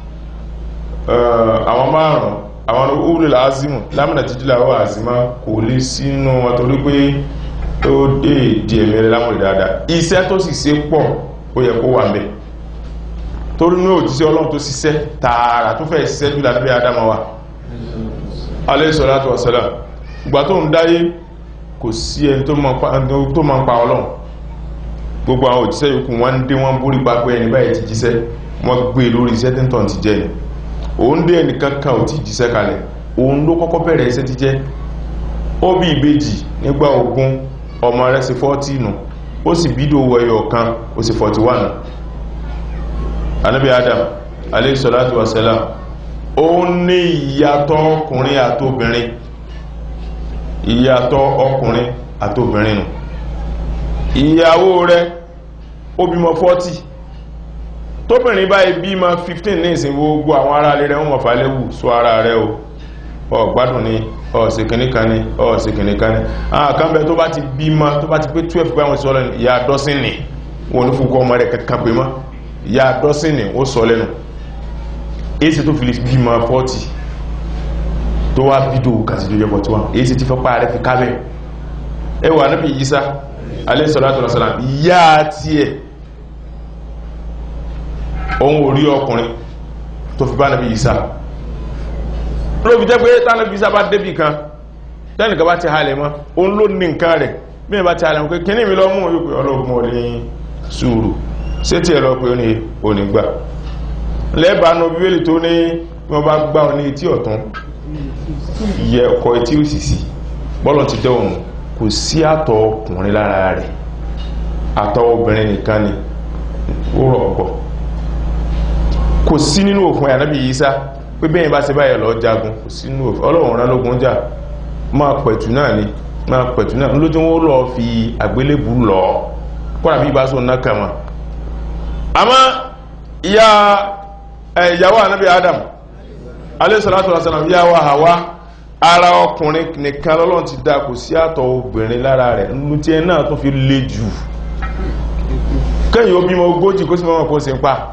àwọn márùn-ún àwọn olùlà azimu lámìnà títí láwọ́ àzímá kò lè sínú wọn torí pé ó dé ìdí ẹ̀mí rẹ̀ lámùrì dáadáa iṣẹ́ tó sì ṣe pọ̀ ó yẹ kó wà mẹ́ torí ní òjíṣẹ́ ọlọ́run tó ṣiṣẹ́ tààrà tó fẹ́ ṣiṣẹ́ jù lábẹ́ adama wa alayhi salatu wa salam ìgbà tó ń dáyé kò sí ẹni tó máa ń pa ọlọ́run gbogbo àwọn òjíṣẹ́ yòókù wọ́n ń dé wọ́n bórí gbàgbé ẹni báyìí ti jíṣẹ́ wọ́n gbé lórí iṣẹ́ tí ń tàn ti jẹ́ ni òun dé ẹnìkan kan ò tí jíṣẹ́ kalẹ̀ òun ló kọ́kọ́ bẹ̀rẹ̀ iṣẹ́ ti jẹ́ ó bí ìbejì nígbà ogun ọmọ rẹ̀ sí 40 nù ó sì bídò wẹyọ kan ó sì 41 anábì adam alayhi salatu wa salam ó ní ìyàtọ̀ ọkùnrin àtobìnrin ìyàtọ̀ ọkùnrin àtobìnrin nù ìyàwó rẹ̀ ó bímọ 40 tóbìnrin báyìí bímọ 15 ní ìsìn gbogbo àwọn ará rẹ̀ wọ́n mọ̀ fàálẹ́wù sọ ara rẹ̀ o ọ̀gbádùn ni ọ̀sẹ̀ kìnníkan ni ọ̀sẹ̀ kìnníkan ni àwọn kan bẹ tó bá ti bímọ tó bá ti pé 12 báwọn sọ lẹ́nu ìyá dọ́sìn ni wọn ní fúnkọ́ ọmọ rẹ̀ kankan pé mọ́ ìyá dọ́sìn ni ó sọ lẹ́nu èsì tó fi lè bímọ 40 tó wá bídò kàtìdó yẹ 41 èsì ti fẹ́ pa rẹ̀ fi kábẹ̀ ẹ wà níbi Ìsá alayhi salatu wassalam yá tiẹ̀ òun ò rí ọkùnrin tó fi bá níbi Ìsá ló fi jẹ́ pé tánàbí Ìsá bá débì kan tẹ́nìkan bá ti halẹ̀ mọ́ òun ló ní nǹkan rẹ̀ bí ẹ bá ti halẹ̀ mọ́ pé kíní mi lọ mú yóò pé ọlọ́gbọ́n ò ní sùúrù ṣé tí ẹ lọ pé ó ní onígbà lẹ́bàánu bíbélì tó ní wọ́n bá gbá ọ ní etí ọ̀tún yẹ ọkọ̀ etí òsìsì bọ́lọ̀ ti dẹ́ òun kò sí àtọ̀ ọkùnrin lára rẹ̀ àtọ̀ obìnrin nìkan ni ó rọ̀ ọ̀pọ̀ kò sí nínú òfin ànábì Ìsá pé bẹ́ẹ̀ bá ṣe báyẹ̀ lọ jagun kò sí nínú òfin ọlọ́run rán lógun jà máa pẹ̀tù náà ni máa pẹ̀tù náà lójú wọn lọ fi àgbélébù lọ kọ́ra bí ibà sọ náà kà mọ́ àmọ́ ìyá ìyàwó ànábì Adam alayhi salatu wasalam ìyàwó Hawa ara ọkùnrin nìkan lọ́lọ́run ti dá kò sí àtọ̀ obìnrin lára rẹ̀ nínú tí ẹ náà tó fi le jù kẹ́yìn ó bímọ ogójì kó sì mọ́ kó sì ń pa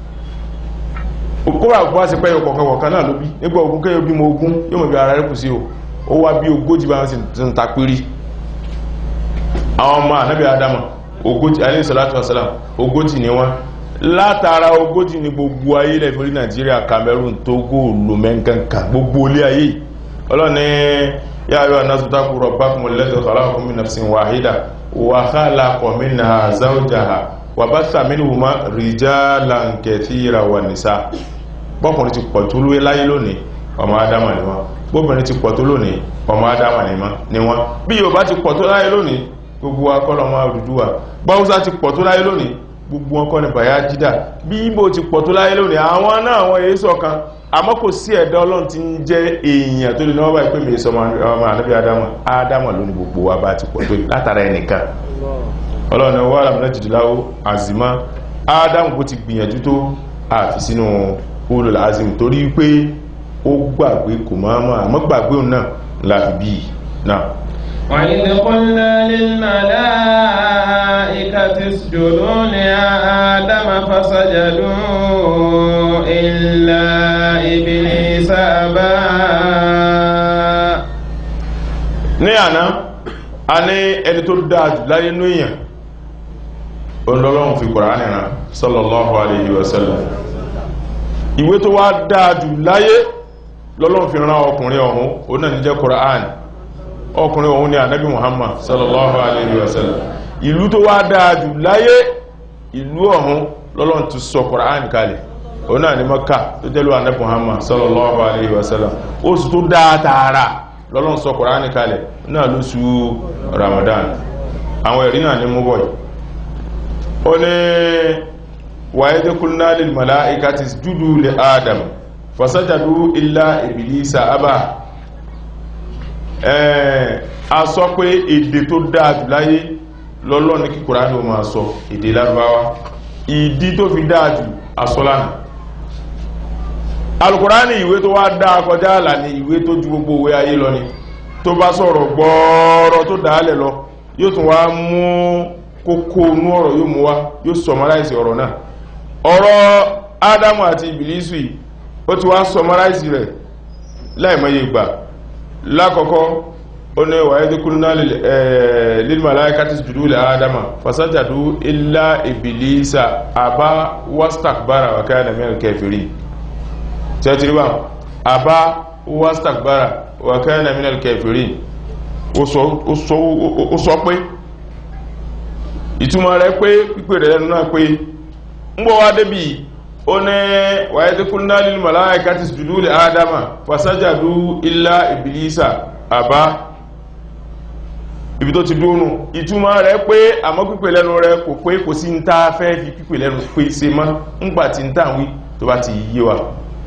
kóra bá ṣe pẹ́ ọkọ̀kan kọ̀kan náà ló bí nígbà ogun kẹ́yìn ó bímọ ogún yóò mọ̀ bí ara rẹ̀ kù sí o ó wá bí ogójì bá wọn sì ń ta pírí àwọn ọmọ ànábì Ádámù ogójì alayhi salatu wasalam ogójì ni wọ́n látara ogójì ní gbogbo ayé lẹ́fẹ̀rí Nàìjíríà Cameroon Togo lomẹ́nkankan gbogbo ilé ayé ọlọ́ni yá ayọ́ anásùtákù rabbakum alladhi khalaqakum min nafsin wahida wa khalaqa minha zawjaha wa batha minhuma rijalan kathira wa nisa bọ́kùnrin ti pọ̀ tó lóye láyé lónìí ọmọ Ádámà ni wọ́n bóbìnrin ti pọ̀ tó lónìí ọmọ Ádámà ni wọ́n bí Yorùbá ti pọ̀ tó láyé lónìí gbogbo akọ́lọ́mọ Odùduwà báwúsá ti pọ̀ tó láyé lónìí gbogbo wọn kọ́ ni Bayajida bí Ìgbò ti pọ̀ tó láyé lónìí àwọn náà àwọn èyí ṣọ̀kan àmọ́ kò sí ẹ̀dá Ọlọ́run tí ń jẹ́ èèyàn tó lè náwó báyìí pé mi sọ ọmọ ànábì Ádámù Ádámù lónìí gbogbo wa bá ti pọ̀ tó látara ẹnìkan Ọlọ́run ni wọ́n rà jìdìláwó àzìmá Ádámù bó ti gbìyànjú tó àfi sínú ulul azim torí pé ó gbàgbé kò máa mọ́ àmọ́ gbàgbé òun náà láfi bí náà وإذ قلنا للملائكة اسجدوا لآدم فسجدوا إلا إبليس أبى ní àná a ní ẹni tó dáadù láyé ní èèyàn olólọ́run fi Kùránì rán sallallahu alayhi wa sallam ìwé tó wá dáadù láyé lọ́lọ́run fi rán ọkùnrin ọ̀hún ó náà ní jẹ́ Kùránì ọkùnrin ọ̀hún ni ànábì Muhammad sallallahu alayhi wa sallam ìlú tó wá dáadù láyé ìlú ọ̀hún lọ́lọ́run ti sọ Kùránì kalẹ̀ òun náà ni Mọ́kà tó jẹ́lú ànábì Muhammad sallallahu alayhi wa sallam ó sì tó dáa tààrà lọ́lọ́run sọ Kùránì kalẹ̀ náà lóṣù Ramadan àwọn ẹ̀rí náà ní mú bọ̀ ó ní wàyé tó kúlná lil malaikati isjudu li Adam fasajadu illa Iblisa abá a sọ pé èdè tó dáadù láyé lọ́lọ́ ní kí Kùránì o máa sọ èdè lárúbáwá ìdí tó fi dáadù asọ́lánà alukùránì ìwé tó wá dáa kọjá àlà ní ìwé tó ju gbogbo òwe ayé lọ ni tó bá sọ̀rọ̀ gbọ́ọ̀rọ̀ tó dáálẹ̀ lọ yóò tún wá mú kókó inú ọ̀rọ̀ yóò mú wá yóò sọmaráìsì ọ̀rọ̀ náà ọ̀rọ̀ Ádámù àti Ìbílísù yìí ó ti wá sọmaráìsì rẹ̀ láìmọye ìgbà lákọ̀ọ́kọ́ ó ní wà ẹ́dẹ́kùnrin lil malaikati isjudu li Adama fasajadu illa Iblisa àbá wastakbara wa kana minal kafirin tẹ́tìríbà àbá wastakbara wa kana minal kafirin ó sọ pé ìtumọ̀ rẹ̀ pé pípẹ̀ rẹ̀ lẹ́nu náà pé ń bọ́ wá débì ó ní wa ẹ́dẹ́kùnrin lil malaikati isjudu li Adama fasajadu illa Iblisa àbá ibi tó ti dúnú ìtumọ̀ rẹ̀ pé àmọ́ pípẹ̀ lẹ́nu rẹ̀ kò pé kò sí ń tá fẹ́ fi pípẹ̀ lẹ́nu pé ṣe mọ́ ń gbà tí ń tà wí tó bá ti yé wa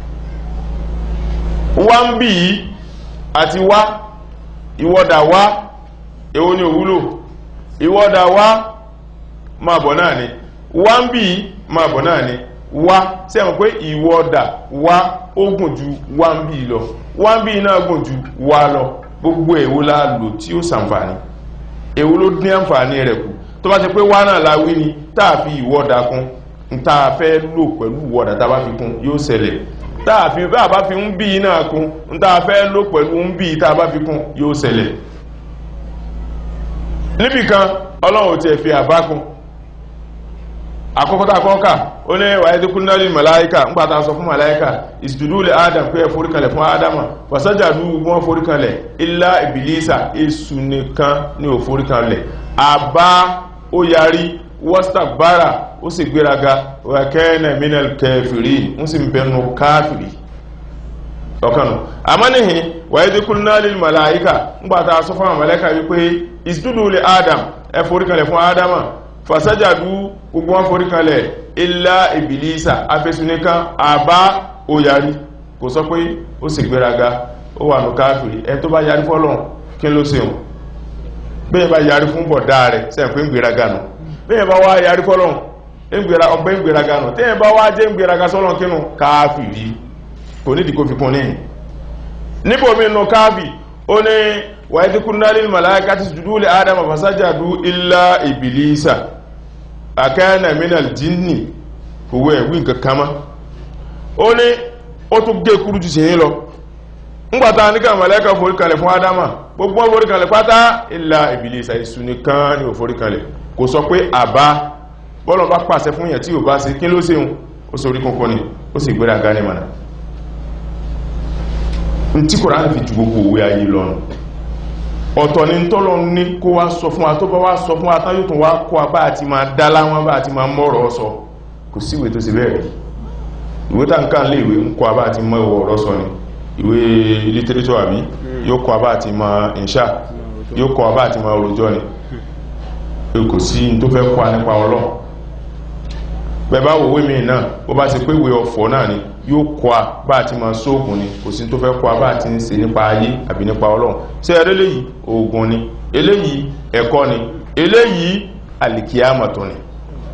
wá ń bí yìí àti wá ìwọ́dà wá èwo ni òwúlò ìwọ́dà wá máa bọ̀ náà ni wá ń bí yìí máa bọ̀ náà ni wá sẹ́wọ̀n pé ìwọ́dà wá ó gùn ju wá ń bí lọ wá ń bí náà gùn ju wá lọ gbogbo èwo la lò tí ó sàǹfààní èwo ló dín àǹfààní rẹ̀ kù tó bá ti pé wá náà la wí ni tá a fi ìwọ́dà kún n tá a fẹ́ lò pẹ̀lú ìwọ́dà tá a bá fi kún yóò ṣẹlẹ̀ tá a fi bá a bá fi ń bí náà kún n tá a fẹ́ lò pẹ̀lú ń bí tá a bá fi kún yóò ṣẹlẹ̀ níbìkan ọlọ́run ti ẹ̀ fi àbákun àkọ́kọ́ta kọ́kà ó ní wà ẹ́dí kúnnálì màláíkà ńgbàtà sọ fún màláíkà ìsìdúdú lè adam pé ẹ foríkalẹ̀ fún adama fàsájàdú wọn foríkalẹ̀ ilá ìbìlísà èsù nìkan ní ò foríkalẹ̀ àbá ó yarí wọ́stàgbára ó sì gbéraga wàkẹ́ẹ̀nà minal kẹfìrí ń sì bẹnu káfìrí ọ̀kanù àmọ́nìhìn wà ẹ́dí kúnnálì màláíkà ńgbàtà sọ fún màláíkà wípé ìsìdúdú lè adam ẹ foríkalẹ̀ fún adama fasajadu gbogbo wọn forí kalẹ̀ ilá ìbìlísà afẹ́sùnìkan àbá òyàrí kò sọ pé ó sì gbéraga ó wà ní káàkiri ẹ tó bá yarí fọ́lọ́n kí ló ṣe hùn bẹ́ẹ̀ bá yarí fún bọ̀dá rẹ̀ sẹ́yìn pé ń gbéraga nù bẹ́ẹ̀ bá wá yarí fọ́lọ́n ọgbẹ́ ń gbéraga nù tẹ́yìn bá wá jẹ́ ń gbéraga sọ́lọ́n kínú káàkiri kò nídìí kó fi kún níyìn níbo mi nù káàbì ó ní wa idh qulna lil malaikati isjudu li adama fasajadu illa iblisa akana minal jinni huwa wi nǹkan kama ó ní ó tún gé kúrú jù sẹ́yìn lọ ńgbàtà ní ká màláíkà forí kalẹ̀ fún adama gbogbo wọn forí kalẹ̀ pátá illa iblisa isu nìkan ni ò forí kalẹ̀ kò sọ pé àbá bọ́lọ̀ bá pàṣẹ fún yẹn tí ò bá ṣe kí ló ṣeun ó sọ orí kọ́kọ́ ni ó sì gbéra gani mana ntí Kùránì fi ju gbogbo òwe ayé lọ́nà ọ̀tọ̀ ni tọ́lọ ní kó wá sọ fún wa tó bá wá sọ fún wa tán yóò tún wá kó wa bá àti máa dá láwọn bá àti máa mọ́rọ̀ sọ kò síwèé tó sì bẹ́ẹ̀ rí ìwé tá n ká lè ìwé ń kó wa bá àti mọ́ ìwọ̀ ọ̀rọ̀ sọ ni ìwé lítírítọ̀ àbí yóò kó wa bá àti máa ìṣà yóò kó wa bá àti máa òròjọ́ ni kò sí tó fẹ́ kó wa nípa Ọlọ́run bẹ́ẹ̀ bá wòwé mi náà bó bá ti pé ìwé ọ̀fọ̀ náà ni yóò kọ́ a bá àti máa sóògùn ni kò sí tó fẹ́ kọ́ a bá àti ń ṣe nípa ayé àbí nípa ọlọ́run ṣé ẹ̀rẹ́ léyìí oògùn ni eléyìí ẹ̀kọ́ ni eléyìí àlìkíyàmọ̀tò ni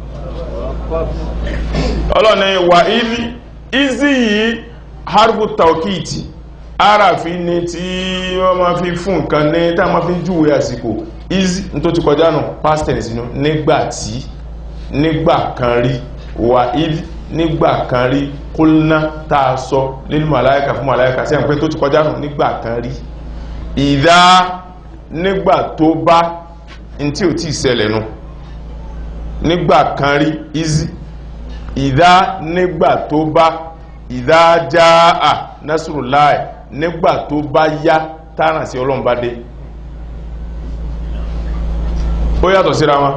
ọlọ́run ni wà ízí ízí yìí harbu taukiti aráàfin ni tí wọ́n máa fi fún nǹkan ní tá a máa fi júwe àsìkò ízí tó ti kọjá nù past tense nínú nígbà tí nígbà kan rí wà ízí nígbà kan rí kúlná tá a sọ nínú màláíkà fún màláíkà sí àpé tó ti kọjá nù nígbà kan rí ìdá nígbà tó bá n tí ò tí ìṣẹlẹ̀ nù nígbà kan rí ìzí ìdá nígbà tó bá ìdá já à násùrù láì nígbà tó bá yá tánà sí ọlọ́run bá dé ó yàtọ̀ síra wọn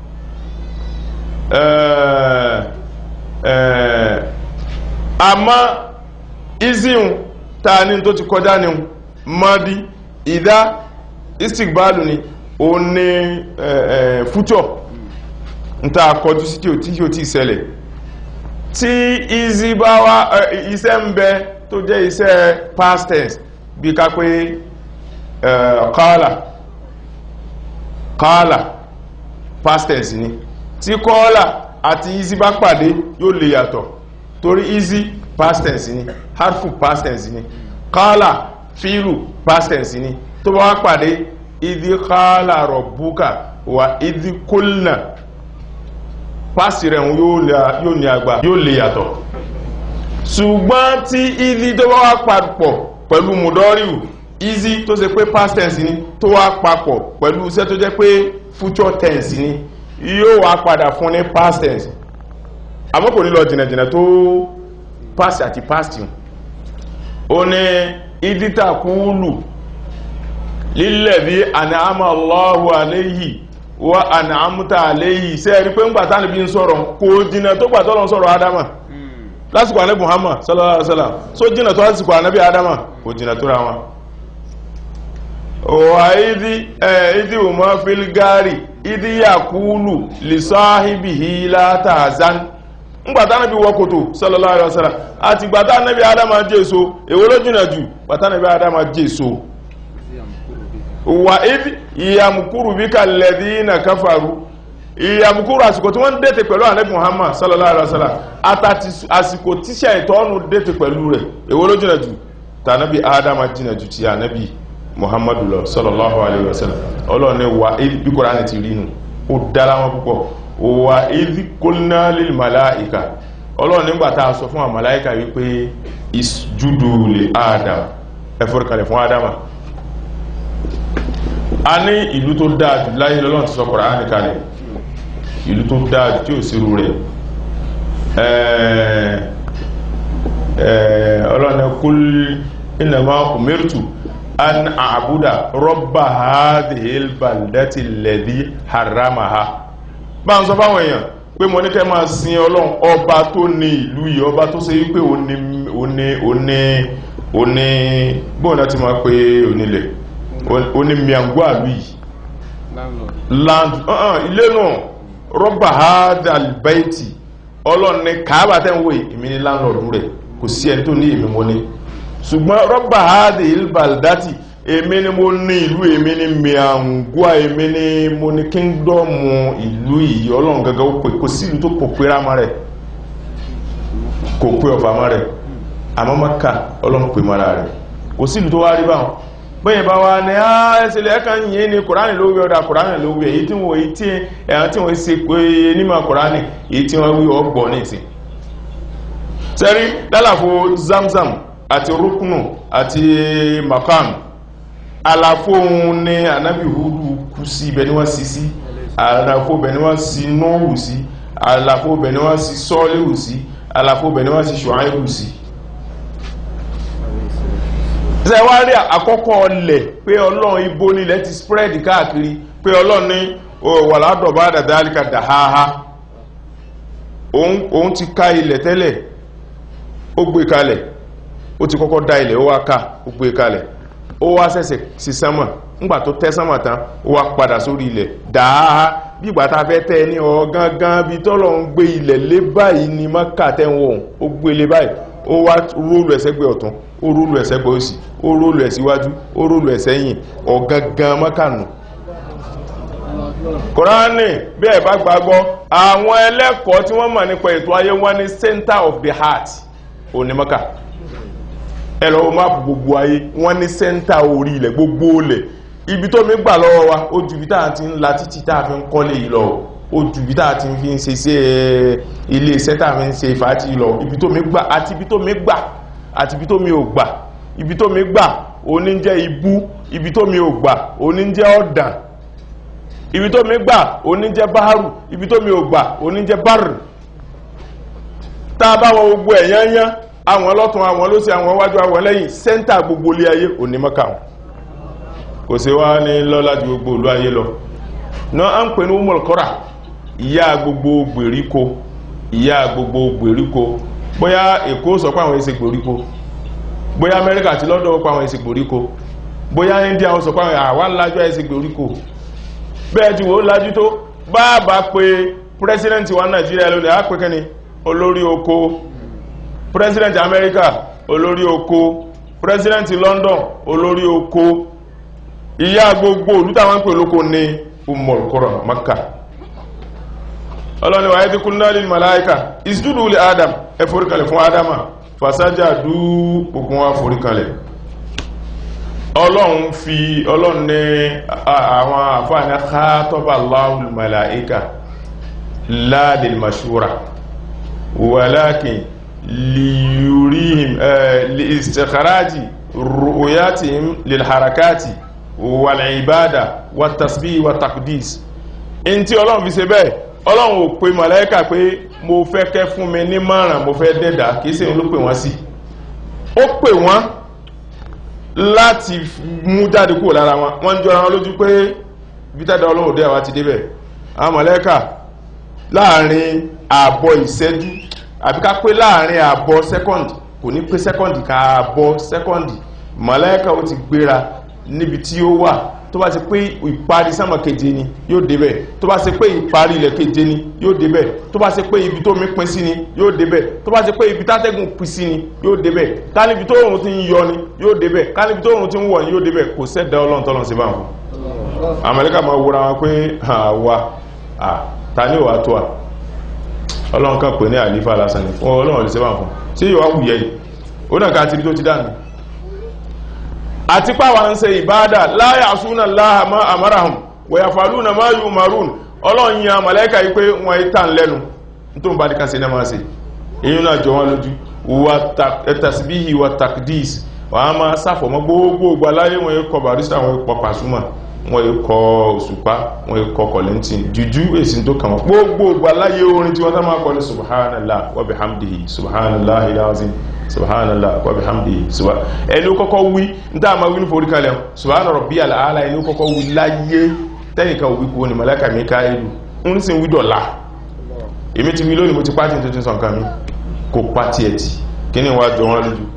ẹ̀ẹ́ àmọ́ izihun ta ní tó ti kọjá ní mọ́dí ìdá istikbalu ni o ní future n ta kọjú sí tí o tí o tí ṣẹlẹ̀ tí izi bá wá iṣẹ́ ń bẹ tó jẹ́ iṣẹ́ past tense bí ká pé kọ́ọ̀là kọ́ọ̀là past tense ni tí kọ́ọ̀là àti izi bá pàdé yóò lè yàtọ̀ torí easy past tense ni harfu past tense ni kala filu past tense ni tó bá wá pàdé ìdí kala rọ̀bùkà wà ìdí kólnà past rẹ̀ yóò ní àgbà yóò lè yàtọ̀ ṣùgbọ́n tí ìdí tó bá wá papọ̀ pẹ̀lú mùdọ́ríù easy tó ṣe pé past tense ni tó wá papọ̀ pẹ̀lú iṣẹ́ tó jẹ́ pé future tense ni yóò wá padà fún ní past tense àmọ́ kò ní lọ jìnàjìnà tó past àti past yìí ó ní ìdítà kúlù lílẹ̀ bí ànàmà Allahu aléyìí wà ànàmúta aléyìí sẹ́ rí pé ń gbà tánà bí ń sọ̀rọ̀ kò jìnà tó gbà tọ́lọ̀ sọ̀rọ̀ adama lásìkò ànábì Muhammad sallallahu alaihi wasallam so jìnà tó lásìkò ànábì adama kò jìnà tó ra wọn wà ìdí ìdí òmọ́ fílgárì ìdí yàkúlù lìsáhìbìhì látàzán ngbàtà nàbí wọ́kòtò sallallahu alaihi wasallam àti gbàtà nàbí adama jésò èwo ló jìnà jù gbàtà nàbí adama jésò wà ìdí ìyàmùkúrù bí kalladhina kafaru ìyàmùkúrù àsìkò tí wọ́n dẹ́tẹ̀ pẹ̀lú ànábì Muhammad sallallahu alaihi wasallam àtàtì àsìkò tíṣà ìtọ́nù dẹ́tẹ̀ pẹ̀lú rẹ̀ èwo ló jìnà jù tànàbí adama jìnà jù ti ànábì muhammadu lọ sallallahu alaihi wasallam ọlọ́run ní wà bí Kùránì ti rí nù ó dára wọn púpọ̀ wà idh qulna lil màláìka ọlọ́run nígbà tá a sọ fún àwọn màláìka wípé isjudu li adam ẹ forí kalẹ̀ fún adama a ní ìlú tó dáa jù láyé lọ́lọ́run ti sọ Kùránì kalẹ̀ ìlú tó dáa jù tí ò sí irú rẹ̀ ẹ̀ẹ́ ẹ̀ẹ́ ọlọ́ni kul innama umirtu an a'buda rabba hadhil baldati alladhi harramaha bá ń sọ fáwọn èèyàn pé mo ní kẹ́ máa sin ọlọ́run ọba tó ní ìlú yìí ọba tó ṣe wípé ó ní ó ní ó ní ó ní bóun náà ti máa pé onílẹ̀ ó ní miangua ìlú yìí land uh-uh, ilé náà rọ́bà hadhal baiti ọlọ́run ní kàábà tẹ́ ń wò yìí èmi ní láńlọ́ọ̀dù rẹ̀ kò sí ẹni tó ní èmi mo ní ṣùgbọ́n rọ́bà hádì ilbaldati èmi ni mo ní ìlú èmi ni miangua èmi ni mo ní kíngdọ́mù ìlú yìí ọlọ́run gangan ó pè kò sí ìlú tó kò pé rámọ́ rẹ̀ kò pé ọ̀fà mọ́ rẹ̀ àmọ́ Mákà ọlọ́run pè mọ́ra rẹ̀ kò sí ìlú tó wá rí báwọn bẹ́yìn bá wá ní ẹsẹ̀lẹ̀ ẹ̀kan yìí ni kùránì ló wí ọ̀dà kùránì ló wí èyí tí wọ́n èyí tí ẹ̀hàn tí wọ́n ṣe pé nímọ̀ kùránì èyí tí wọ́n wí ọgbọ̀n ní ìsìn sẹ́rí lálàfo zamzam àti rúkùnù àti makam àlàfo òun ní anábì hudu kú sí ibẹ̀ ni wọ́n sì sí àlàfo ibẹ̀ ni wọ́n sì nóòwù sí àlàfo ibẹ̀ ni wọ́n sì sọ́ọ́lẹ́wù sí àlàfo ibẹ̀ ni wọ́n sì ṣùáìbù sí ṣe wá rí àkọ́kọ́ ọlẹ̀ pé ọlọ́run ibo nílẹ̀ ti spread káàkiri pé ọlọ́run ní wàládọ̀bá dàdálíkà dàháhá òun ti ká ilẹ̀ tẹ́lẹ̀ ó gbé kalẹ̀ ó ti kọ́kọ́ dá ilẹ̀ ó wá ká ó gbé kalẹ̀ ó wá ṣẹ̀ṣẹ̀ sí sánmà ńgbà tó tẹ́ sánmà tán ó wá padà sórí ilẹ̀ dàháhá bí ìgbà tá a fẹ́ tẹ́ ní ọ̀gángan bí tọ́lọ́run gbé ilẹ̀ lé báyìí ni mọ́kà tẹ́wọ̀n ó gbé lé báyìí ó wá róòlù ẹ̀sẹ́gbẹ̀ ọ̀tún ó róòlù ẹ̀sẹ́gbẹ̀ òsì ó róòlù ẹ̀síwájú ó róòlù ẹ̀sẹ́yìn ọ̀gangan mọ́kànù kòránì bí ẹ̀ bá gbàgbọ́ àwọn ẹlẹ́kọ̀ọ́ tí wọ́n mọ̀ nípa ètò ayé wọn ní center of the heart onímọ́kà ẹ lọ wo máàpù gbogbo ayé wọ́n ní center orí ilẹ̀ gbogbo ilẹ̀ ibi tó mi gbà lọ́wọ́ wa ó ju ibi tá à ti ń la títì tá a fi ń kọ́lé yìí lọ ó ju ibi tá a ti fi ń ṣe sí ilé iṣẹ́ tá a fi ń ṣe fàájì lọ ibi tó mi gbà àti ibi tó mi gbà àti ibi tó mi ò gbà ibi tó mi gbà òní jẹ́ ibú ibi tó mi ò gbà òní jẹ́ ọ̀dàn ibi tó mi gbà òní jẹ́ báárù ibi tó mi ò gbà òní jẹ́ bárù tá a bá wọ gbogbo ẹ̀ yányán àwọn ọlọ́tún àwọn lósì àwọn wájú àwọn lẹ́yìn sẹ́ńtà gbogbo ilé ayé òní mọ́kà wọn kò sí wá ní lọ́lá ju gbogbo ìlú ayé lọ náà à ń pè ní umolkora ìyá gbogbo gbèríko ìyá gbogbo gbèríko bóyá èkó sọ pé àwọn èsì gbèríko bóyá amẹ́ríkà àti lọ́dọ̀ pé àwọn èsì gbèríko bóyá india sọ pé àwa lájú èsì gbèríko bẹ́ẹ̀ tí wọ́n lájú tó báàbá pé pírẹsidẹ́ntì wa nàìjíríà lónìí á pé kẹ́ni olórí oko pírẹsidẹ́ntì amẹ́ríkà olórí oko pírẹsidẹ́ntì london olórí oko ìyá gbogbo olùtàwọn pè lóko ní umolkora maka ọlọ́ni wáyé tí kúnnà lè màláíkà ìsìdúdú lè adam ẹ foríkalẹ̀ fún adama fasájà dú gbogbo wọn foríkalẹ̀ ọlọ́run fi ọlọ́run ní àwọn àfáàní kátọ́bà láhùn màláíkà ládìl mashura wàlákin liyurihim li istikharaji ru'yatihim lil harakati wal ibada wat tasbih wat taqdis in tí ọlọ́run fi ṣe bẹ́ẹ̀ ọlọ́run ò pe màláíkà pé mo fẹ́ kẹ́ fún mi ní márùn mo fẹ́ dẹ́dà kìí ṣe ló pè wọ́n sí ó pè wọ́n láti mú jáde kúrò lára wọn wọ́n jọra wọn lójú pé bítẹ́dà ọlọ́run dẹ́ àwa ti débẹ̀ àwọn màláíkà láàrin ààbọ̀ ìṣẹ́jú àbí ká pé láàrin ààbọ̀ sẹ́kọ̀ndì kò ní pé sẹ́kọ̀ndì ká ààbọ̀ sẹ́kọ̀ndì màláíkà ó ti gbéra níbi tí ó wà tó bá ṣe pé ìparí sánmà keje ni yóò débẹ̀ tó bá ṣe pé ìparí ilẹ̀ keje ni yóò débẹ̀ tó bá ṣe pé ibi tó mi pín sí ni yóò débẹ̀ tó bá ṣe pé ibi tátẹ́gùn pín sí ni yóò débẹ̀ ká níbi tó òòrùn ti ń yọ ni yóò débẹ̀ ká níbi tó òòrùn ti ń wọ̀ ni yóò débẹ̀ kò sẹ́dá ọlọ́run tọ́lọ́run sí báwọn. àmàlẹ́kà máa wúra wọn pé àwa ta ni òwà tó a ọlọ́run kan pè ní àlífà lásán ni fún ọlọ́run lè ṣe báwọn fún sí yóò wá wùyẹ yìí ó náà ká tìrí tó ti dànù àti pàwà ń ṣe ìbádà láyà súnà láhàmá àmárahùn wẹ̀yà fàlúnà máa yù marún ọlọ́run yà màláíkà yí pé wọ́n yí tàn lẹ́nu tó ń bá díkà sí náà sí èyí náà jọ wọn lójú wà tasbihi wà takdis wà á máa sáfọ̀mọ́ gbogbo ìgbà láyé wọn yí kọ barista wọn pọ̀ pàṣúmà wọ́n yìí kọ òṣùpá wọ́n yìí kọ kọ̀lẹ́ntì jùjú èsì tó kàn wọ́n gbogbo ògbà láyé orin tí wọ́n tá máa kọ ní subhanallah wa bihamdihi subhanallah ilazim subhanallah wa bihamdihi subhan ẹni ó kọ́kọ́ wí ní tá a máa wí ní forí kalẹ̀ subhana rabbiyal aala ẹni ó kọ́kọ́ wí láyé tẹ́nìkan òwí kúrò ní màláíkà Míkáílù ń sì ń wí dọ̀la èmi ti wí lónìí mo ti pàtí tuntun sọ nǹkan mi kò pàtí ẹ̀tì kí ni wá jọ wọn lójú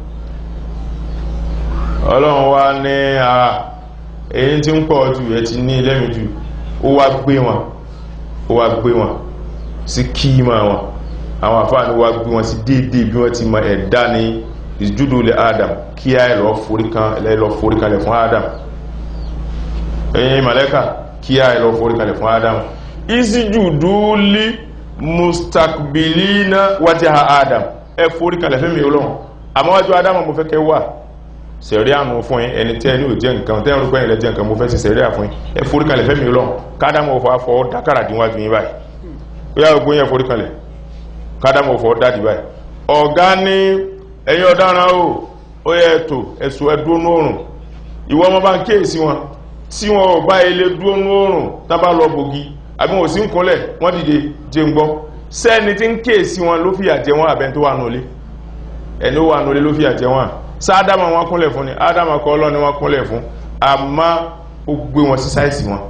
ọlọ́run wá ní àà èyí tí ń pọ̀ jù ẹ ti ní lẹ́mìí jù ó wá gbé wọn ó wá gbé wọn sí kíímà wọn àwọn àfáàní wá gbé wọn sí déédéé bí wọ́n ti mọ ẹ̀dá ní ìjúdó lè Adam kí á lọ forí kalẹ̀ fún Adam ẹ̀yin màlẹ́kà kí á lọ forí kalẹ̀ fún Adam ìsìjúdú lí mustakbilina wajha Adam ẹ forí kalẹ̀ fẹ́mi ọlọ́run àmọ́wájú Adam mo fẹ́ kẹ́ wà sẹ̀rí àmú fún yín ẹni tẹ́ ní ò jẹ́ nǹkan tẹ́ ń rúgbẹ́ ilẹ̀ jẹ́ nǹkan mo fẹ́ sí sẹ̀rí àfún yín ẹ foríkalẹ̀ fẹ́mi ọlọ́run kádàmọ̀ ọ̀fọ̀ afọ́ dákàrà díwájú yín báyìí ó yá gbogbo yẹn foríkalẹ̀ kádàmọ̀ ọ̀fọ̀ dádì báyìí ọ̀gá ní ẹ̀yin ọ̀daràn o ó yẹ ẹ̀tò ẹ̀sùn ẹ̀dúnú òrùn ìwọ ọmọ bá ń kíyèsí wọn tí wọn ò bá ilé dúnú òrùn tábà lọ bògì àbí wọn ò sí ń kúnlẹ̀ wọ́n dìde jẹ́ ń gbọ́ sẹ́ni tí ń kíyèsí wọn ló fìyà jẹ wọn àbẹ́ tó wà nulẹ̀ ẹni ó wà nulẹ̀ ló fìyà jẹ wọn sáádámà wọn kúnlẹ̀ fún ni ádámà kọ́ ọlọ́ni wọn kúnlẹ̀ fún àmá ó gbé wọn sí sáìsì wọn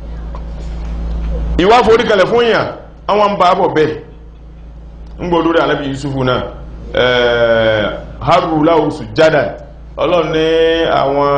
ìwà forí kalẹ̀ fún yàn àwọn ń bá bọ̀ bẹ́ẹ̀ ń gbọ́ lórí alábi yusufu náà haru lahu sujada ọlọ́run ní àwọn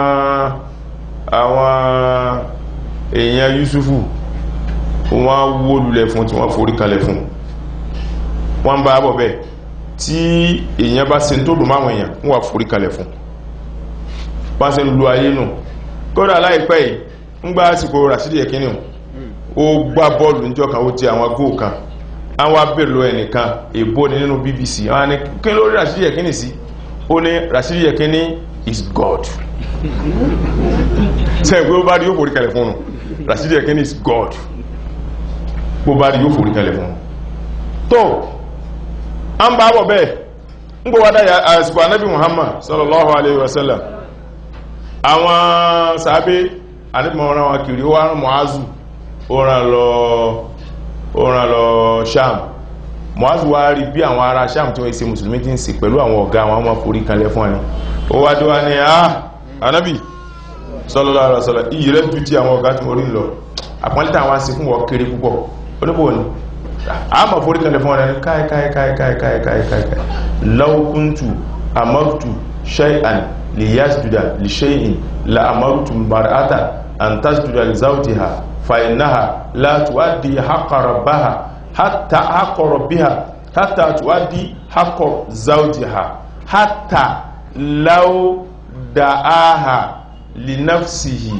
àwọn èèyàn yusufu wọ́n wó lulẹ̀ fún tí wọ́n forí kalẹ̀ fún wọ́n ń bá bọ̀ bẹ́ẹ̀ tí èèyàn bá ṣe tó dùn máwọn èèyàn wọ́n wà forí kalẹ̀ fún bá ṣe ń lu ayé nù kódà láìpẹ́ yìí ń gbá àsìkò Rashidi Yekini ó gbá bọ́ọ̀lù níjọ́ kan ó ti àwọn góò kan àwọn abèrè lọ ẹnìkan èbó ni nínú BBC àwọn ni kí ló rí Rashidi Yekini sí ó ní Rashidi Yekini is God sẹ́yìn pé ó bá rí yóò forí kalẹ̀ fún un Rashidi Yekini is God bó bá rí yóò forí kalẹ̀ fún un tó an bá bọ̀ bẹ́ẹ̀ ń gbọ́ wádá àsìkò anábì muhammad sallallahu alaihi wasallam àwọn sàábé anábìmọ̀ ọ̀rán wọn kiri ó rán mọ́ázù ó rán lọ sham mọ́ázù wá rí bí àwọn ará sham tí wọ́n ṣe musulmi tí ń ṣe pẹ̀lú àwọn ọ̀gá àwọn ọmọ forí kanlẹ̀ fún ẹni ó wá dé wá ní ah anábì sallallahu alaihi wasallam iyì rẹ̀ ju ti àwọn ọ̀gá tí mo rí lọ àpọ́nlẹ́tà àwọn àṣẹ fún wọn kéré púpọ̀ oníbò ni ama forí kalẹ̀ fún ọ̀rẹ́ káì káì káì káì káì káì káì káì laukuntu amartu shay'an li yasjuda li shay'in la amartu mar'ata an tasjuda li zawjiha fa innaha la tuaddi haqqa rabbaha hatta haqqa rabbiha hatta tuaddi haqqa zawjiha hatta law da'aha li nafsihi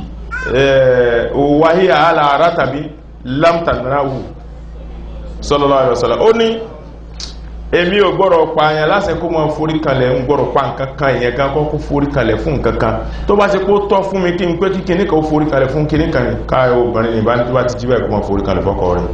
wa hiya ala ratabi lam tanrahu sallallahu alaihi wasallam ó ní èmi ò gbọ́dọ̀ pa àyàn láṣẹ kó máa forí kalẹ̀ ń gbọ́dọ̀ pa nǹkan kan ìyẹn gan kọ́ kó forí kalẹ̀ fún nǹkan kan tó bá ṣe kó tọ́ fún mi kí n pé kí kíní kan ó forí kalẹ̀ fún kíní kan ká obìnrin ní ìbáni tó bá ti jí báyìí kó máa forí kalẹ̀ fọ́kọ rẹ̀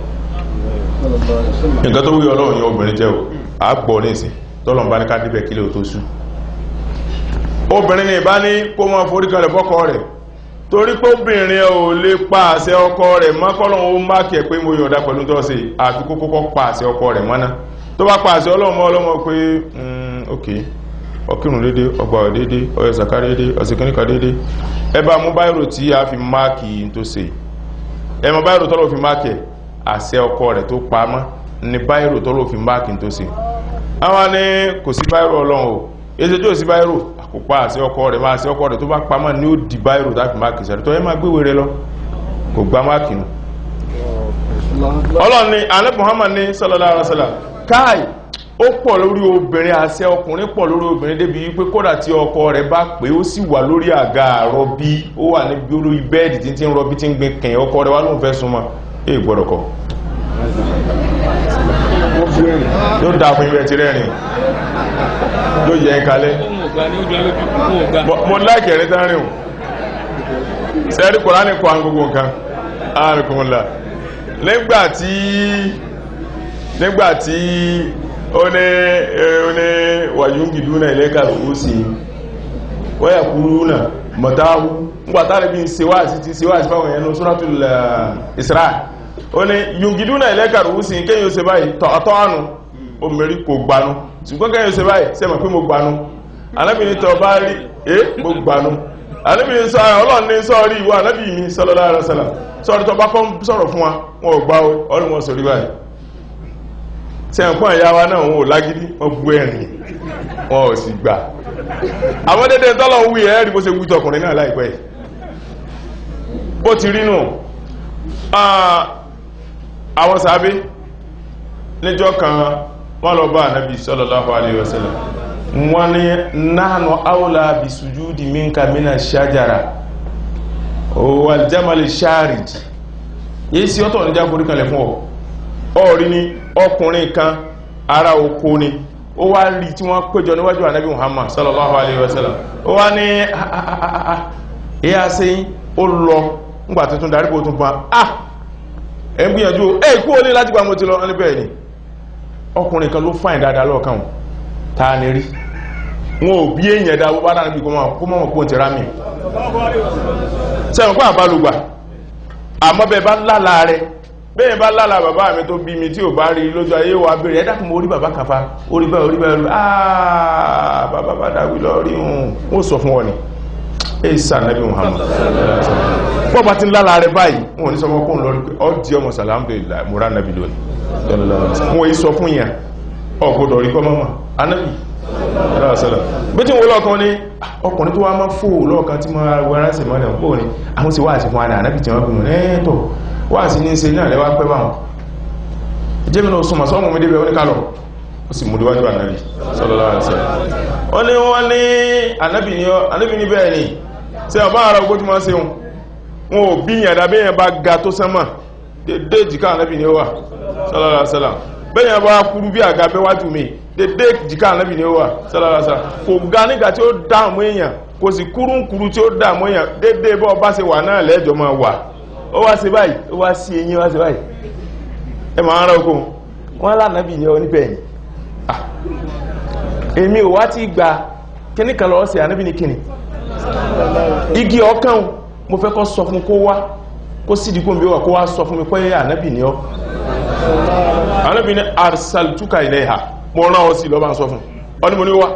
nǹkan tó wúyọ ọlọ́run yẹn obìnrin jẹ́ o à gbọ́ ní ìsìn tọ́lọ́n bá ní ká débẹ̀ kílẹ̀ tó sú obìnrin ní ìbáni kó máa forí kalẹ̀ fọ́kọ rẹ̀ torí pé obìnrin ò lè pa àṣẹ ọkọ rẹ̀ mọ́kọ́lọ́ ó má kẹ̀ pé mo yọ̀dá pẹ̀lú tó ṣe àfi kó kọ́kọ́ pa àṣẹ ọkọ rẹ̀ mọ́ná tó bá pa àṣẹ ọlọ́mọ ọlọ́mọ pé ok ọkìrùn dédé ọgbà dédé ọyọ sàká dédé ọ̀sẹ̀kẹ́nìkà dédé ẹ bá mú báyìrò tí a fi máàkì tó ṣe ẹ mọ báyìrò tọ́lọ́ fi máàkì àṣẹ ọkọ rẹ̀ tó pa mọ́ ní báyìrò tọ́lọ́ fi máàkì tó ṣe àwọn ní kò sí báyìrò ọlọ́run o èsì tó sí báyìrò kò pa àṣẹ ọkọ rẹ̀ máa ṣe ọkọ rẹ̀ tó bá pamọ́ ní ó di báyìrò táfi máàkì sẹ́rẹ̀ tó ẹ máa gbéwèé rẹ lọ kò gbá máàkì nù ọlọ́run ni alẹ́ Muhammad ní sallallahu alaihi wasallam káì ó pọ̀ lórí obìnrin àṣẹ ọkùnrin pọ̀ lórí obìnrin débi wípé kódà tí ọkọ rẹ̀ bá pé ó sì wà lórí àga àrọbí ó wà níbi olórí bẹ́ẹ̀dì tí ń rọbí tí ń gbin kẹ̀yìn ọkọ rẹ̀ wá lóun fẹ́ súnmọ́ èè gbọ́dọ̀ kọ yóò dáa fún ibẹ̀ tí rẹ́rìn yóò yẹ ń kalẹ̀ mo láìkẹ̀ rẹ̀ tán rìn sẹ́rí kòránì kọ́ àwọn gbogbo nǹkan ààrùnkùnlá nígbàtí nígbàtí ó ní ó ní wàyúngìdú náà ilẹ́kà ó sì wáyà kúrú náà mọ̀táhù ngbàtà rẹ̀ bí ń ṣe wá àti ti ṣe wá àti fáwọn ẹ̀yẹn ní suratul eh, Isra ó ní yungiduna ilayka ru'usin kéyìn ó ṣe báyìí tọ́ àánú ó mẹ́rí kò gbanú ṣùgbọ́n kéyìn ó ṣe báyìí sẹ́mọ̀ pé mo gbanú anábìnrin tọ́ bá rí é mo gbanú anábìnrin sọ ọlọ́run ní sọ́ọ̀rí ìwọ anábì mi sallallahu alaihi wasallam sọ́ọ̀rí tọ́ bá kọ́ sọ̀rọ̀ fún wa wọn ò gbá o ọdún wọn sọ̀rí báyìí sẹ́ǹkọ́ ìyá wa náà wọn ò lágídí wọn bú ẹ̀rìn wọn ò sì gbà àwọn dédé tọ́lọ̀ wí ẹ̀ rí bó ṣe wí tọkùnrin náà láìpẹ́ yìí bó ti rí nù Ah, àwọn sàábé níjọ́ kan wọ́n lọ bá ànábì sallallahu alaihi wasallam wọ́n ní nahnu awla bi sujudi minka mina shajara wal jamal sharid yìí sí ọ̀tọ̀ níjà forí kalẹ̀ fún ọ ọ̀rí ni ọkùnrin kan ará oko ni ó wá rí tí wọ́n péjọ níwájú ànábì muhammad sallallahu alaihi wasallam ó wá ní ẹ̀yà sẹ́yìn ó lọ ńgbà tuntun darí bó tún pa ah ẹ̀ ń gbìyànjú ẹ̀ kú olè láti gbà mo ti lọ ní bẹ́ẹ̀ ni ọkùnrin kan ló fáìn dáadáa lọ́ọ̀kan ta ni rí wọn ò bí èèyàn dá wọ́n bá níbi kó mọ́ kó ti rámì sẹ́wọ̀n kó àbálùgbà àmọ́ bẹ́ẹ̀ bá lálà rẹ̀ bẹ́ẹ̀ bá lálà bàbá mi tó bí mi tí ò bá rí lójú ayé wa bèèrè ẹ̀dá kún mo rí bàbá kàfà orí bẹ́ẹ̀ orí bẹ́ẹ̀ àà bàbá bá dáwí lọ rí hùn wọ́n sọ fún wọn ni ẹ̀sà nàbí Muhammad pọ́ bá ti ń lálà rẹ̀ báyìí wọn ní sọmọ kóhùn lórí pé ọ di ọmọ sàlámdùlá múra nàbí lónìí wọn yìí sọ fún yẹn ọgbọ́dọ̀ rí kọ́ mọ́mọ́ anábì aláwọ̀sọ́lá bí tí wọ́n lọ́ọ̀kan ní ọkùnrin tó wá máa fò lọ́ọ̀kan tí máa wẹ́rán sí mọ́lẹ̀ pò ní àwọn sí wáàsí fún ànábì tí wọ́n bí mọ̀ ẹ́ẹ̀tọ̀ wáàsí ní ṣe náà lẹ́wà pẹ́ báwọn jẹ́mi náà súnmọ̀ sọ́mọ̀ mi débẹ̀ oníkálọ̀ ó sì mú díwájú ànábì sallallahu alaihi wasallam ó ní wọ́n ní ànábì ní ànábì ní bẹ́ẹ̀ ni ṣe ọba ara ogbó tí wọ́n ṣe wọn ò bí yàn dàbí yẹn bá ga tó sánmà dédé jìká ànábì ní ó wà sallallahu alaihi wasallam bẹ́ẹ̀ yẹn bá kúrú bí àga bẹ́wájú mi dédé jìká ànábì ní ó wà sallallahu alaihi wasallam kò ga nígbà tí ó dààmú èèyàn kò sì kúrúnkúrú tí ó dààmú èèyàn dédé bọ́ bá ṣe wà náà lẹ́jọ́ máa wà ó wá sí báyìí ó wá sí eyín wá sí báyìí ẹ máa ń rọ oko wọn lánàbì yẹn oníbẹ̀yìn èmi ò wá tí gba kíní kan lọ́wọ́ sí ànábì ní kíní igi ọkàn mo fẹ́ kọ́ sọ fún kó wá kó sídìí kó mi wà kó wá sọ fún mi pé ànábì ni ọ́ ànábì ní arsaltuka ilayha mo rán ọ sí lọ́ba sọ fún ọ ní mo ní wá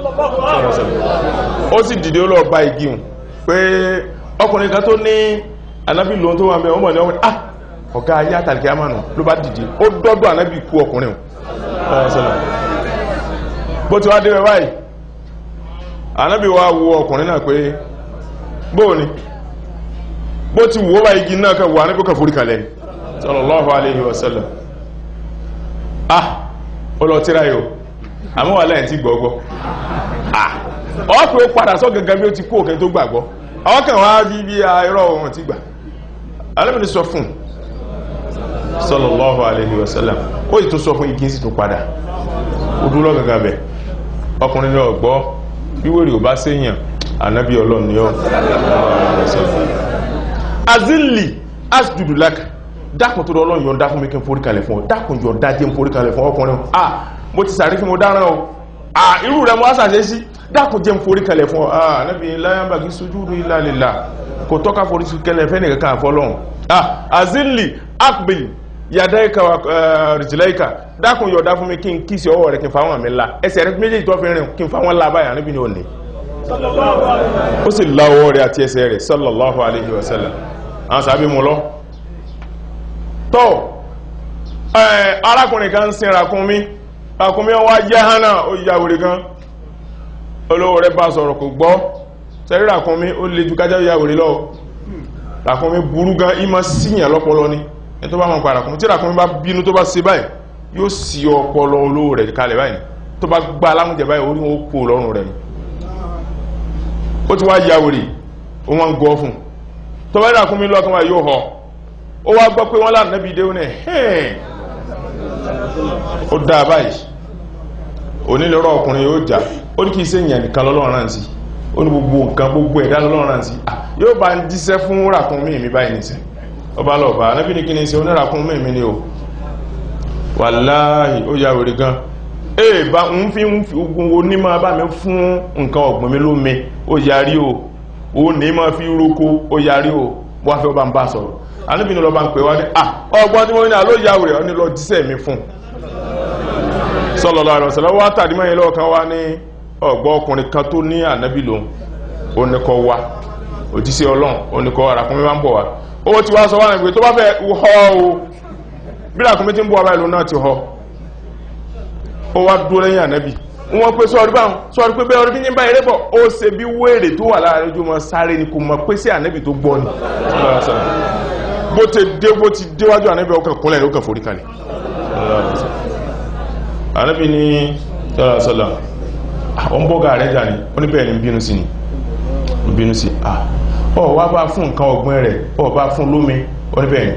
ó sì dìde ó lọ bá igi hùn pé ọkùnrin kan tó ní ànábì lóhun tó wà mẹ́ ọmọ ní ọmọ ah ọ̀gá ayé àtàlìkì àmànà ló bá dìde ó dọ́dọ̀ ànábì kú ọkùnrin hùn bó ti wá dé báyìí ànábì wá wo ọkùnrin náà pé bóò ni bó ti wò bá igi náà kẹwàá ní kókà forí kalẹ̀ sallallahu alaihi wasallam ah ó lọ tíra yóò àmọ́ wà láyìn tí gbọ́gbọ́ ah ọ́ pé ó padà sọ gangan bí ó ti kó òkè tó gbàgbọ́ àwọn kan wá bí bí irọ́ ohun ti gbà alẹ́bìnrin sọ fún sallallahu alaihi wasallam ó yìí tó sọ fún igi sí tó padà ó dúró gangan bẹ̀ ọkùnrin náà gbọ́ bí wèrè ò bá séyàn ànábí ọlọ́run ni ọ́ azili asjudu laka dákùn tó lọ́lọ́run yọ̀ǹda fún mi kí n forí kalẹ̀ fún ọ dákùn yọ̀ǹda jẹ́ n forí kalẹ̀ fún ọkùnrin ah mo ti sàrí fún mo dáràn o ah irú rẹ̀ mo wá sàṣẹ́ sí dákùn jẹ́ n forí kalẹ̀ fún ọ ah anábì láyánbà kí sujudu illa lillah kò tọ́ka forí kalẹ̀ fẹ́ nìkan kan àfọlọ́run ah azili akbil yàdáìka wa rìjìláìka dákùn yọ̀ǹda fún mi kí n kí sí ọwọ́ rẹ̀ kí n fa wọn mi la ẹsẹ̀ rẹ̀ méjèèjì tó fi rìn kí n fa wọn la báyà níbi ni ò ní ó sì la ọwọ́ rẹ̀ àti ẹsẹ̀ rẹ̀ sallallahu alaihi wasallam àwọn sàbí mú lọ tó arákùnrin kan sin ràkúnmí ràkúnmí wá jẹ́ hánà ó yà wèrè gan olówó rẹ̀ bá sọ̀rọ̀ kò gbọ́ sẹ́rí ràkúnmí ó lè ju kájá yà wèrè lọ ràkúnmí burú gan ìmọ̀ síyàn lọ́pọlọ ní ẹ tó bá mọ̀ pa ràkúnmí tí ràkúnmí bá bínú tó bá ṣe báyìí yóò sí ọpọlọ olówó rẹ̀ kalẹ̀ báyìí tó bá gbá alámújẹ báyìí orí wọn ó kó lọ́rùn rẹ̀ ni ó ti wá yà wèrè ó wọ́n ń gọ́ fún tó bá ràkúnmí lọ́kàn wá yóò họ ó wá gbọ́ pé wọ́n láàrín nẹ́bí déhùn ẹ̀ hẹ́n ó dáa báyìí onílọ́rọ̀ ọkùnrin yóò jà ó ní kí iṣẹ́ ìyàn nìkan lọ́lọ́run rántí sí ó ní gbogbo nǹkan gbogbo ẹ̀dá lọ́lọ́run rántí sí yóò bá ń díṣẹ́ fún ràkúnmí mi báyìí nìṣẹ́ ọba lọ́ọ̀bá anábì ní kí ni ṣe oníràkúnmí mi ni o wàláhì ó yà wèrè gan ee bá ń fi ń fi ogun onímọ̀ bá mi fún nǹkan ọ̀gbìn mi lómi ó yarí o ó ní ma fi roko ó yarí o wọ́n fẹ́ bá ń bá sọ̀rọ̀ ànábì ní lọ bá ń pè wá ní à ọgbọ́n tí mo ní àló ìyá rẹ̀ ọ ní lọ dísẹ̀ mi fún sallallahu alaihi wasallam wá tàdí mẹ́yìn lọ́wọ́ kan wá ní ọgbọ́n ọkùnrin kan tó ní ànábì lòun ó ní kọ́ wá òjíṣẹ́ ọlọ́run ó ní kọ́ wá ràkúnmí máa ń bọ̀ wá ó ti wá sọ wá nígbè tó bá fẹ́ họ o bí ràkúnmí ti ń bọ̀ wá báyìí lòun náà ti họ ó wá dúró lẹ́yìn ànábì wọ́n pé sọ́ọ́rí báwọn sọ́ọ́rí pé bẹ́ẹ̀ ọdún bí ní báyìí rẹ́bọ̀ ó ṣe bí wéèrè tó wà láàrin ojú ọmọ sáré ni kò mọ̀ pé sí ànábì tó gbọ́ ni bó ti dé bó ti déwájú ànábì ọkàn kúnlẹ̀ ló kàn forí kalẹ̀ ànábì ní sọ́lá sọ́lá àwọn bọ́gà rẹ̀ jà ní ó ní bẹ́ẹ̀ ni ń bínú sí ni ń bínú sí ah ọ wá bá fún nǹkan ọ̀gbìn rẹ̀ ọ bá fún lómi ó ní bẹ́ẹ̀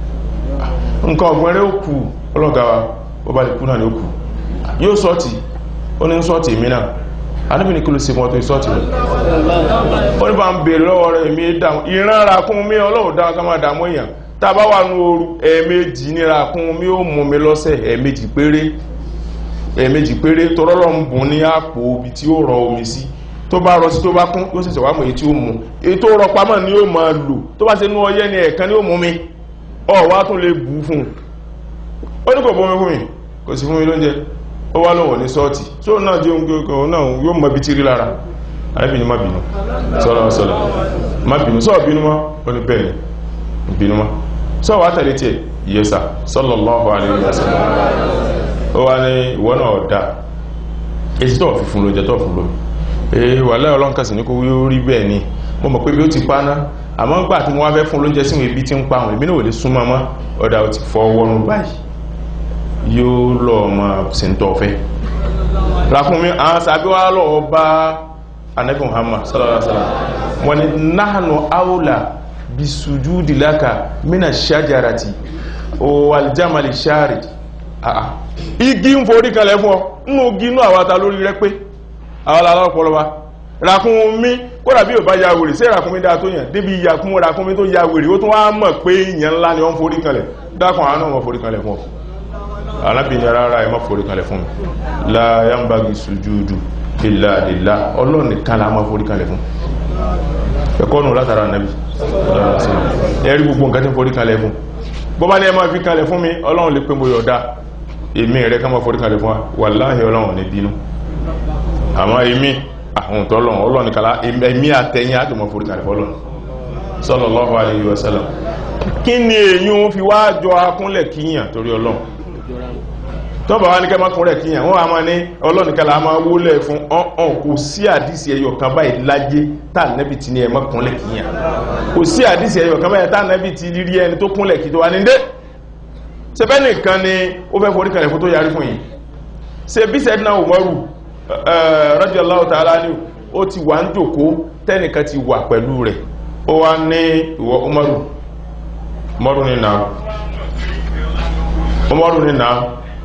ni nǹkan ọ̀gbìn rẹ̀ ó kù ọlọ́gá wa ó bá lè kú náà ni ó kù yóò sọ́ọ̀tì ó ní sọ́ọ̀tì èmi náà anábì ní kí ló ṣe mọ́ tó sọ́ọ̀tì rẹ̀ ó ní bá ń bèèrè lọ́wọ́ rẹ̀ èmi dáhùn ìran rakún mi ọlọ́run dáhùn ká máa dààmú èèyàn tá a bá wà ní ooru ẹ̀ẹ̀mejì ní rakún mi ó mú mi lọ́sẹ̀ ẹ̀ẹ̀mejì péré ẹ̀ẹ̀mejì péré tọ́rọ́lọ́ ń bùn ní àpò ibi tí ó rọ omi sí tó bá rọ sí tó bá kún yóò ṣẹ̀ṣẹ̀ wá mọ̀ èyí tí ó mú èyí tó rọ pamọ́ ni yóò máa lò tó bá ṣe nú ọyẹ́ ni ẹ̀ẹ̀kan ni ó mú mi ọ̀ wá tún lè bù fún un ó ní kò bọ́ mi fún mi kò sí fún mi lóúnjẹ ó wá lọ́wọ́ ní sọ́ọ̀tì tí ó náà jẹ́ oúnjẹ náà yóò mọ̀ bí tí rí lára arábìnrin má bínú sọ́lọ́ sọ́lọ́ má bínú sọ́ọ̀ bínú mọ́ ó ní bẹ́ẹ̀ ni bínú mọ́ sọ́ọ̀ wá tẹ̀lé tiẹ̀ yẹsà sallallahu alaihi wasallam ó wá ní ìwọ náà ọ̀dà èsì tó fi fún lóúnjẹ tó fún lómi ee wà láyọ̀ ọlọ́nkàsì ní kó yóò rí bẹ́ẹ̀ ni mo mọ̀ pé bí ó ti paná àmọ́ gbà tí mo wá fẹ́ fún lóúnjẹ síwọn ibi tí ń pa àwọn èmi náà ò lè súnmọ́ mọ́ ọ̀dà ò ti fọ́ wọnú báyìí yóò lọ ọmọ sèntọ́fẹ́ ràkúnmí àwọn sàbí wá lọ bá anabi muhammad sallallahu alaihi wasallam wọ́n ni nahnu aula bisujudi laka mina shajarati waljamali shari àà igi ń forí kalẹ̀ fún ọ nínú igi inú àwata lórí rẹ pé àwọn aláwọ̀pọ̀lọpá ràkúnmí kódà bí ò bá ya wèrè sí ràkúnmí dáa tó yàn débi ìyàkún ràkúnmí tó ya wèrè ó tún wá mọ̀ pé ìyàn ńlá ni wọ́n forí kalẹ̀ dákùn àwọn náà wọ́n forí kalẹ̀ fún ọ arábìnrin rárá ẹ má forí kalẹ̀ fún mi la yambagi sujúdù illa lillah ọlọ́run nìkan la má forí kalẹ̀ fún ẹ̀kọ́ nù látara nàbí ẹ̀rí gbogbo nǹkan tí forí kalẹ̀ fún bọ́bá ní ẹ má fi kalẹ̀ fún mi ọlọ́run lè pé mo yọ̀dá èmi rẹ̀ ká má forí kalẹ̀ fún wa wàláhì ọlọ́run ní bínú àmọ́ èmi àwọn tọ́lọ́run ọlọ́run nìkan la èmi àtẹ̀yìn àti mọ́ forí kalẹ̀ fọ́lọ́run sallallahu alayhi wa sallam kí ni èyí fi wá jọ akúnlẹ̀ kíyàn torí ọlọ́run tọ́bà wá ní kẹ́ mọ́kúnrẹ̀ kíyàn wọ́n a máa ní ọlọ́nìkẹ́lá a máa wólẹ̀ fún ọ̀hún kò sí àdísì ẹyọ kan báyìí láyé tá nẹ́bì ti ní ẹ mọ́kúnlẹ̀ kíyàn kò sí àdísì ẹyọ kan báyìí tá nẹ́bì ti rí ẹni tó kúnlẹ̀ kí tó wá ní dé ṣebẹ́ nìkan ni ó fẹ́ forí kalẹ̀ fún tó yarí fún yìí ṣe bí sẹ́dínà Umaru radiyallahu ta'ala ni ó ti wà ń jòkó tẹ́nìkan ti wà pẹ̀lú rẹ̀ ó wá ní ìwọ Umaru Umaru ní náà Umaru ní náà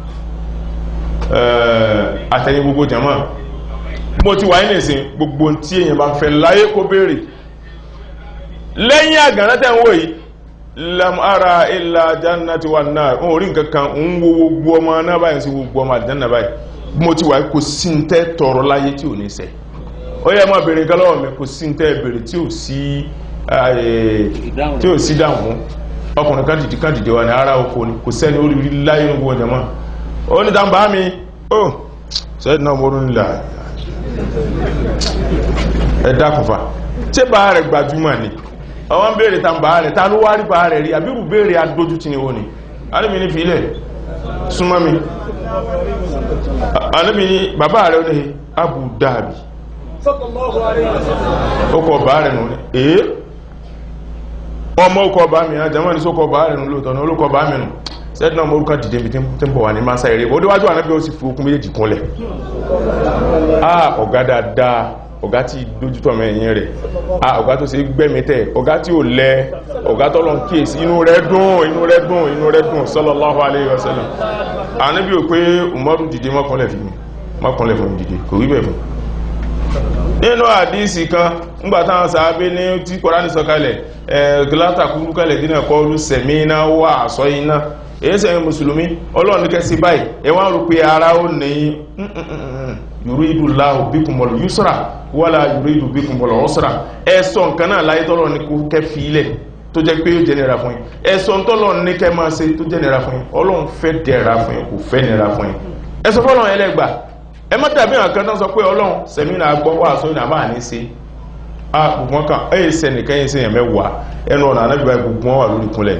àtẹ̀yìn gbogbo jama mo ti wà ní ìsìn gbogbo tí èyàn bá fẹ́ láyé kó béèrè lẹ́yìn àgànná tẹ́ ń wò yìí lam ara illa jannati wan nar o rí nǹkankan ń wo gbogbo ọmọ náà báyìí sí gbogbo ọmọ àdìjánà báyìí mo ti wà kò sí ń tẹ́ tọrọ láyé tí ò ní ṣẹ ó yẹ máa béèrè nǹkan lọ́wọ́ mi kò sí ń tẹ́ béèrè tí ò sí tí ò sí dáhùn ọkùnrin kan dìde kan dìde wà ní ara oko ni kò sẹ́ni ó rí láyé ní gbogbo jama ó ní dáńbà mi ó sẹ́dì náà mọ́rún nílà ẹ̀dá kùfà tí bá rẹ̀ gbajúmọ̀ ni àwọn béèrè ta bá rẹ̀ ta ló wá rí bá rẹ̀ rí àbírù béèrè adójú ti ni ó ní alẹ́mi ní fílẹ̀ súnmọ́ mi alẹ́mi ní bàbá rẹ̀ ó ní Abu Dhabi ó kọ bá rẹ̀ nù ee ọmọ ó kọ bá mi àjẹmọ́ ní sókọ bá rẹ̀ nù lóòtọ́ ní olókọ bá mi nù sẹ́dínà mọ́ orúkọ dìde tí ń bọ̀ wà ní máa eré ó déwájú ànábí ó sì fi okun méjèèjì kúnlẹ̀ ah ọ̀gá dáadáa ọ̀gá tí dójútọ̀ mẹ́yìn rẹ̀ ah ọ̀gá tó ṣe gbẹ́mítẹ̀ ọ̀gá tí ó lẹ ọ̀gá tó lọ kíyèsí inú rẹ̀ dùn inú rẹ̀ dùn inú rẹ̀ dùn sallallahu alaihi wasallam ànábí ò pé Umaru dìde mọ́kànlẹ̀ fún mi mọ́kànlẹ̀ fún mi dìde kò rí bẹ̀ fún nínú àdísì kan ńgbàtàwọn sàábé ní tí Kùránì sọ̀kalẹ̀ ẹ̀ gílátà kúrú kalẹ̀ dínà kọlu sẹ̀mí iná wà àsọ iná èyí sẹ́yìn mùsùlùmí ọlọ́run ní kẹsí báyìí ẹ wá rò pé ara ó ní yuridu Allahu bikumul yusra wala yuridu bikumul usra ẹ sọ nǹkan náà láyé tọ́lọ́ ní kó kẹ́ fi ilẹ̀ tó jẹ́ pé yóò jẹ́ nira fún yín ẹ sọ tọ́lọ́ ní kẹ́ máa ṣe tó jẹ́ nira fún yín ọlọ́run fẹ́ dẹ̀ra fún yín kò fẹ́ nira fún yín ẹ sọ fọ́lọ́run ẹlẹ́gbà ẹ má dàbí àwọn kan tán sọ pé ọlọ́run sẹ̀mínà gbọ́ wà sóyún àmà ní ṣe a gbogbo wọn kan ẹ yẹ sẹ́nìkan yẹ sẹ́yìn mẹ́wàá ẹnu ọ̀nà anábìbá gbogbo wọn wà lórí kúnlẹ̀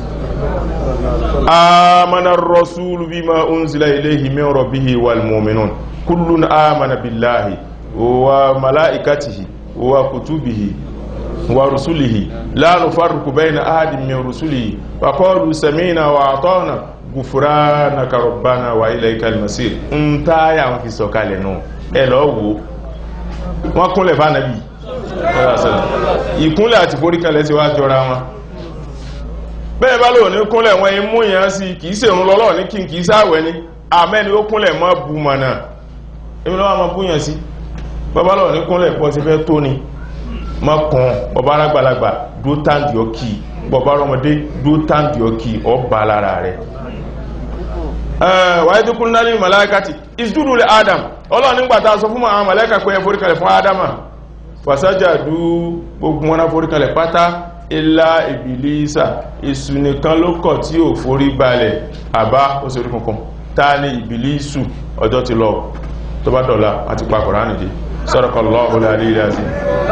آمن الرسول بما أنزل إليه من ربه والمؤمنون كل آمن بالله وملائكته وكتبه ورسله لا نفرق بين أحد من رسله وقالوا سمينا وأعطانا غفرانك ربنا وإليك المصير انتا يا في سوكالي نو ẹ lọ wo wọ́n kúnlẹ̀ fánàbí ìkúnlẹ̀ àti foríkalẹ̀ ti wá jọra wọn bẹ́ẹ̀ bá lò ní kúnlẹ̀ wọn imú yẹn sí kìí ṣe òun lọ́lọ́ ní kí n kìí sáwẹ̀ ní àmẹ́ni ó kúnlẹ̀ mọ́ bu mọ̀nà èmi lọ́wọ́ mọ́ búyàn sí bàbá lọ́wọ́ ní kúnlẹ̀ pọ̀ sí fẹ́ tó ni mọ́ kàn bàbá arágbàlagbà dúó táǹdì ọkì bàbá ọmọdé dúó táǹdì ọkì ọba lára rẹ̀ wáyé tó kún náà ní màláìkàtì ìsúdúdú lè adam ọlọ́run nígbà tá a sọ fún àwọn màláìkà pé ẹ foríkalẹ̀ fún adama fàṣájàdú gbogbo wọn foríkalẹ̀ pátá ilá ìbìlísà èsù nìkan ló kọ̀ tí ò forí balẹ̀ àbá òṣèré kankan ta ní ìbìlísù ọjọ́ ti lọ tó bá dọ̀la àti pa Kùránì dé Sadaqallahu al-aliyyil azim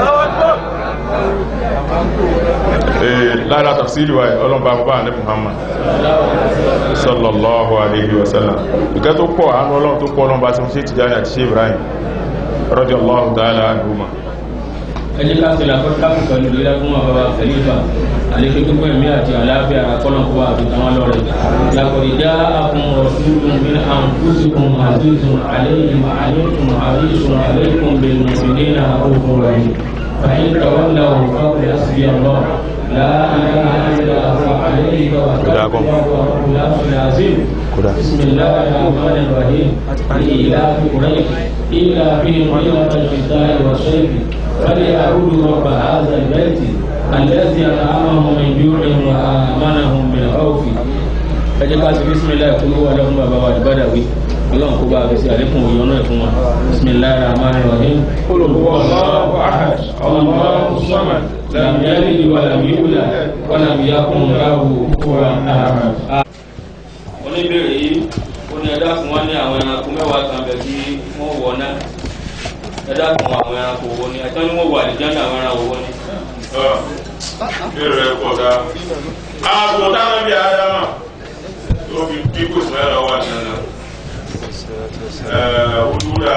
lára tafsiri wa ọlọ́mbà bá ní Muhammad sallallahu alaihi wasallam ìkẹ́ tó pọ̀ àánú ọlọ́run tó pọ̀ ọlọ́mbà tí mo ṣe Tijani àti ṣe Ibrahim radiyallahu ta'ala anhuma ẹni ká ṣe làkọ́ káfí pẹ̀lú ìlera fún àwọn bàbá kẹlífà àlékún tó pẹ̀lú àti àlàáfíà àkọ́lọ́kọ́ wa àti àwọn lọ́rẹ̀ làkọ̀dìjà àkùn rọ̀ṣùlùm bí àǹkúṣùkùn àzízùn àléyìn àlékún àríṣùn àlékún bẹ̀rẹ̀ mùsùlùmí àkókò rẹ̀ فإن تولوا فقل حسبي الله لا إله إلا هو عليه توكلت وهو رب العرش العظيم بسم الله الرحمن الرحيم لإيلاف قريش إيلافهم رحلة الشتاء والصيف فليعبدوا رب هذا البيت الذي أطعمهم من جوع وآمنهم من خوف ẹ jẹ́ ká sí bísímìláì kúrú wà lọ́fún bàbá wa ìbádàwí ọlọ́run kó bá a fèsì àlékún òye ọ̀nà ẹ̀fún wa bísímìláì rahman rahim olùkọ́ Allahu ahad Allahu samad lam yalid wa lam yulad wa lam yakun lahu kufuwan ahad. oníbèrè yìí ó ní ẹ̀dá fún wa ní àwọn ẹranko mẹ́wàá kan bẹ̀ kí wọ́n wọ̀ náà ẹ̀dá fún àwọn ẹranko wo ni ẹ̀tọ́ ni wọ́n wà ní jẹ́ndà àwọn ẹranko wo ni. bẹ́ẹ̀ rẹ̀ pọ̀ dáa ààbò táwọn bí adama tó fi dínkù sẹ́rọ wà nínú olúra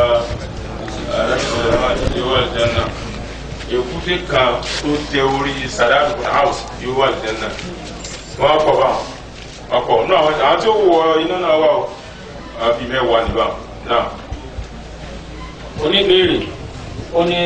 àrẹ́sọ̀rọ̀ yóò wà lẹ́nà èkúté kan tó tẹ orí sadadu house yóò wà lẹ́nà wọ́n kọ̀ bá ọkọ̀ náà àwọn tí ó wọ iná náà wà ó àfi mẹ́wàá níbà náà oníbèrè ó ní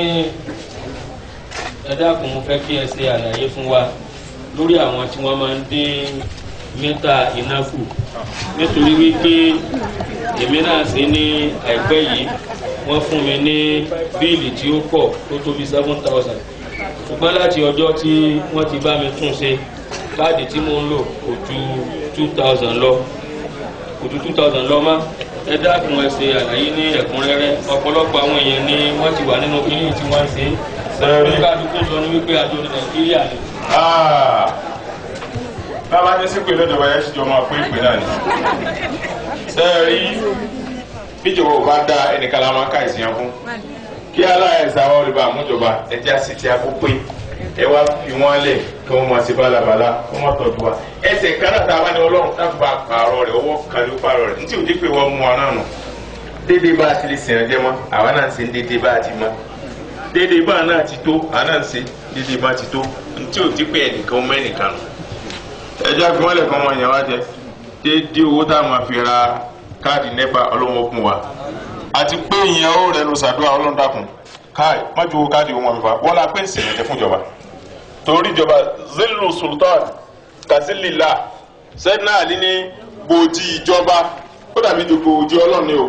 ẹ dákun mo fẹ́ kí ẹ ṣe àlàyé fún wa lórí àwọn tí wọ́n máa ń dín mítà iná kù nítorí wípé èmi náà ṣe ní àìpẹ́ yìí wọ́n fún mi ní bíìlì tí ó pọ̀ tó tó bí seven thousand ṣùgbọ́n láti ọjọ́ tí wọ́n ti bá mi tún ṣe káàdì tí mo ń lò kò ju two thousand lọ kò ju two thousand lọ mọ́ ẹ dákun ẹ ṣe àlàyé ní ẹ̀kúnrẹ́rẹ́ ọ̀pọ̀lọpọ̀ àwọn èèyàn ni wọ́n ti wà nínú kíní tí wọ́n ń ṣe Sẹ́rí. kálukú sọ ní wípé àjọ nàìjíríà ni. bàbá jẹ́ sí pé lọ́jọba yẹn ṣíjọ máa pín ìpín náà ni sẹ́ẹ̀rí bíjọba ò bá dá ẹnìkan la máa ká ìsìyàn fún kí aláìsàn àwọn olùbá àmújọba ẹjẹ́ àti ti akó pé ẹ wá fi wọ́n lẹ̀ kí wọ́n máa ṣe bálabàla kí wọ́n máa tọ́jú wa ẹsẹ̀ kan náà tá a bá ní ọlọ́run tá a bá pààrọ̀ rẹ̀ ọwọ́ kan ló pààrọ̀ rẹ̀ ntí ò dé pé wọ́n mú wa náà nù déédéé bá a ti lè sìn ẹ̀jẹ̀ mọ́ àwa náà ń ṣe déédéé bá a ti mọ́ déédéé bá a náà ti tó àwa náà ń ṣe déédéé bá a ti tó ntí ò dé pé ẹnìkan mọ́ ẹnìkan nù ẹjọ́ fi wọ́n lẹ̀ kọ́ wọn yẹn wá jẹ déédéé owó tá a máa fi ra káàdì nẹ́pà ọlọ́wọ́ fún wa àti pé ìyẹn ó rẹnu sàdúrà ọlọ́dàkùn káì má ju owó káàdì wọn fífa wọ́n la pé ìsìnyẹ̀jẹ̀ fún ìjọba torí ìjọba zilu sultan kazilila sẹ́dínà àlí ní gbòdì ìjọba ó dàbí ju gbòdì ọlọ́run ni o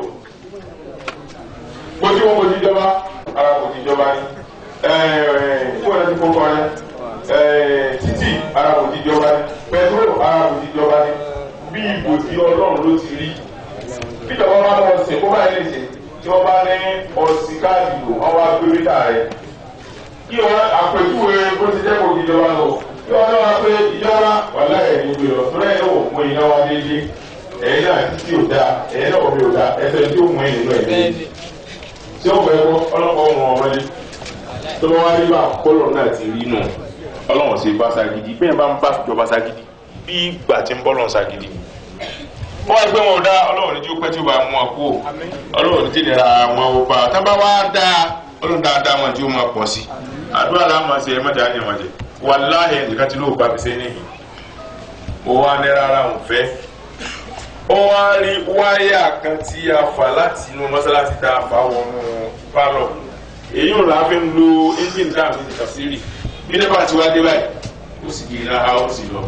gbòdì wọn gbòdì ìjọba ara gbòdì ìjọba ni fún ẹni tó kọ́ ẹ títì ara gbòdì ìjọba ni pẹtrol ara gbòdì ìjọba ni bí ìbò tí ọlọ́run ló ti rí bíjọba bá lọ sìn kó báyìí lè sìn tí wọ́n bá ní ọ̀sìn káàdì lò wọ́n wá gbé mítà rẹ̀ kí wọ́n àpèjúwe bó ti jẹ́ kó ìjọba lọ kí wọ́n náà pé ìjọba wà láyé ní ìgbé lọ tó lẹ́yìn náà wò fún iná wa déédéé ẹ̀yin náà títí ò dáa ẹ̀yin náà omi ò dáa ẹsẹ̀ tí ó mú ẹ̀yìn nínú ẹ̀ tí ó fẹ́ kó ọlọ́pàá ọmọ ọmọdé tó bá wá rí bá kọ́lọ̀ náà ti rí nù ọlọ́run sì bá sagidi bẹ́ẹ̀ bá ń bá ìjọba sagidi bí ìgbà tí ń bọ́ lọ́n sagidi wọ́n wá gbé wọn dá ọlọ́run ní tí ó pẹ́ tí ó bá mú wọn kú ọlọ́run ní tí ìnira wọn ò bá tá bá wá dá ọlọ́run dáadáa wọn tí ó máa pọ̀ sí àdúrà láwọn ṣe ẹ mọ́jà ní ìwọ̀n jẹ wàláhì nìkan tí ló bá fi sẹ́yìn nìyí ó wá ní rárá òun fẹ́ ó wá rí wáyà kan tí a fà láti inú mọ́sálásí tá a fà wọnú pálọ̀ èyí ò láfi ń lo engine dáàbò ní kàfírì bí nípa tí wá dé báyìí ó sì di iná a ó sì lọ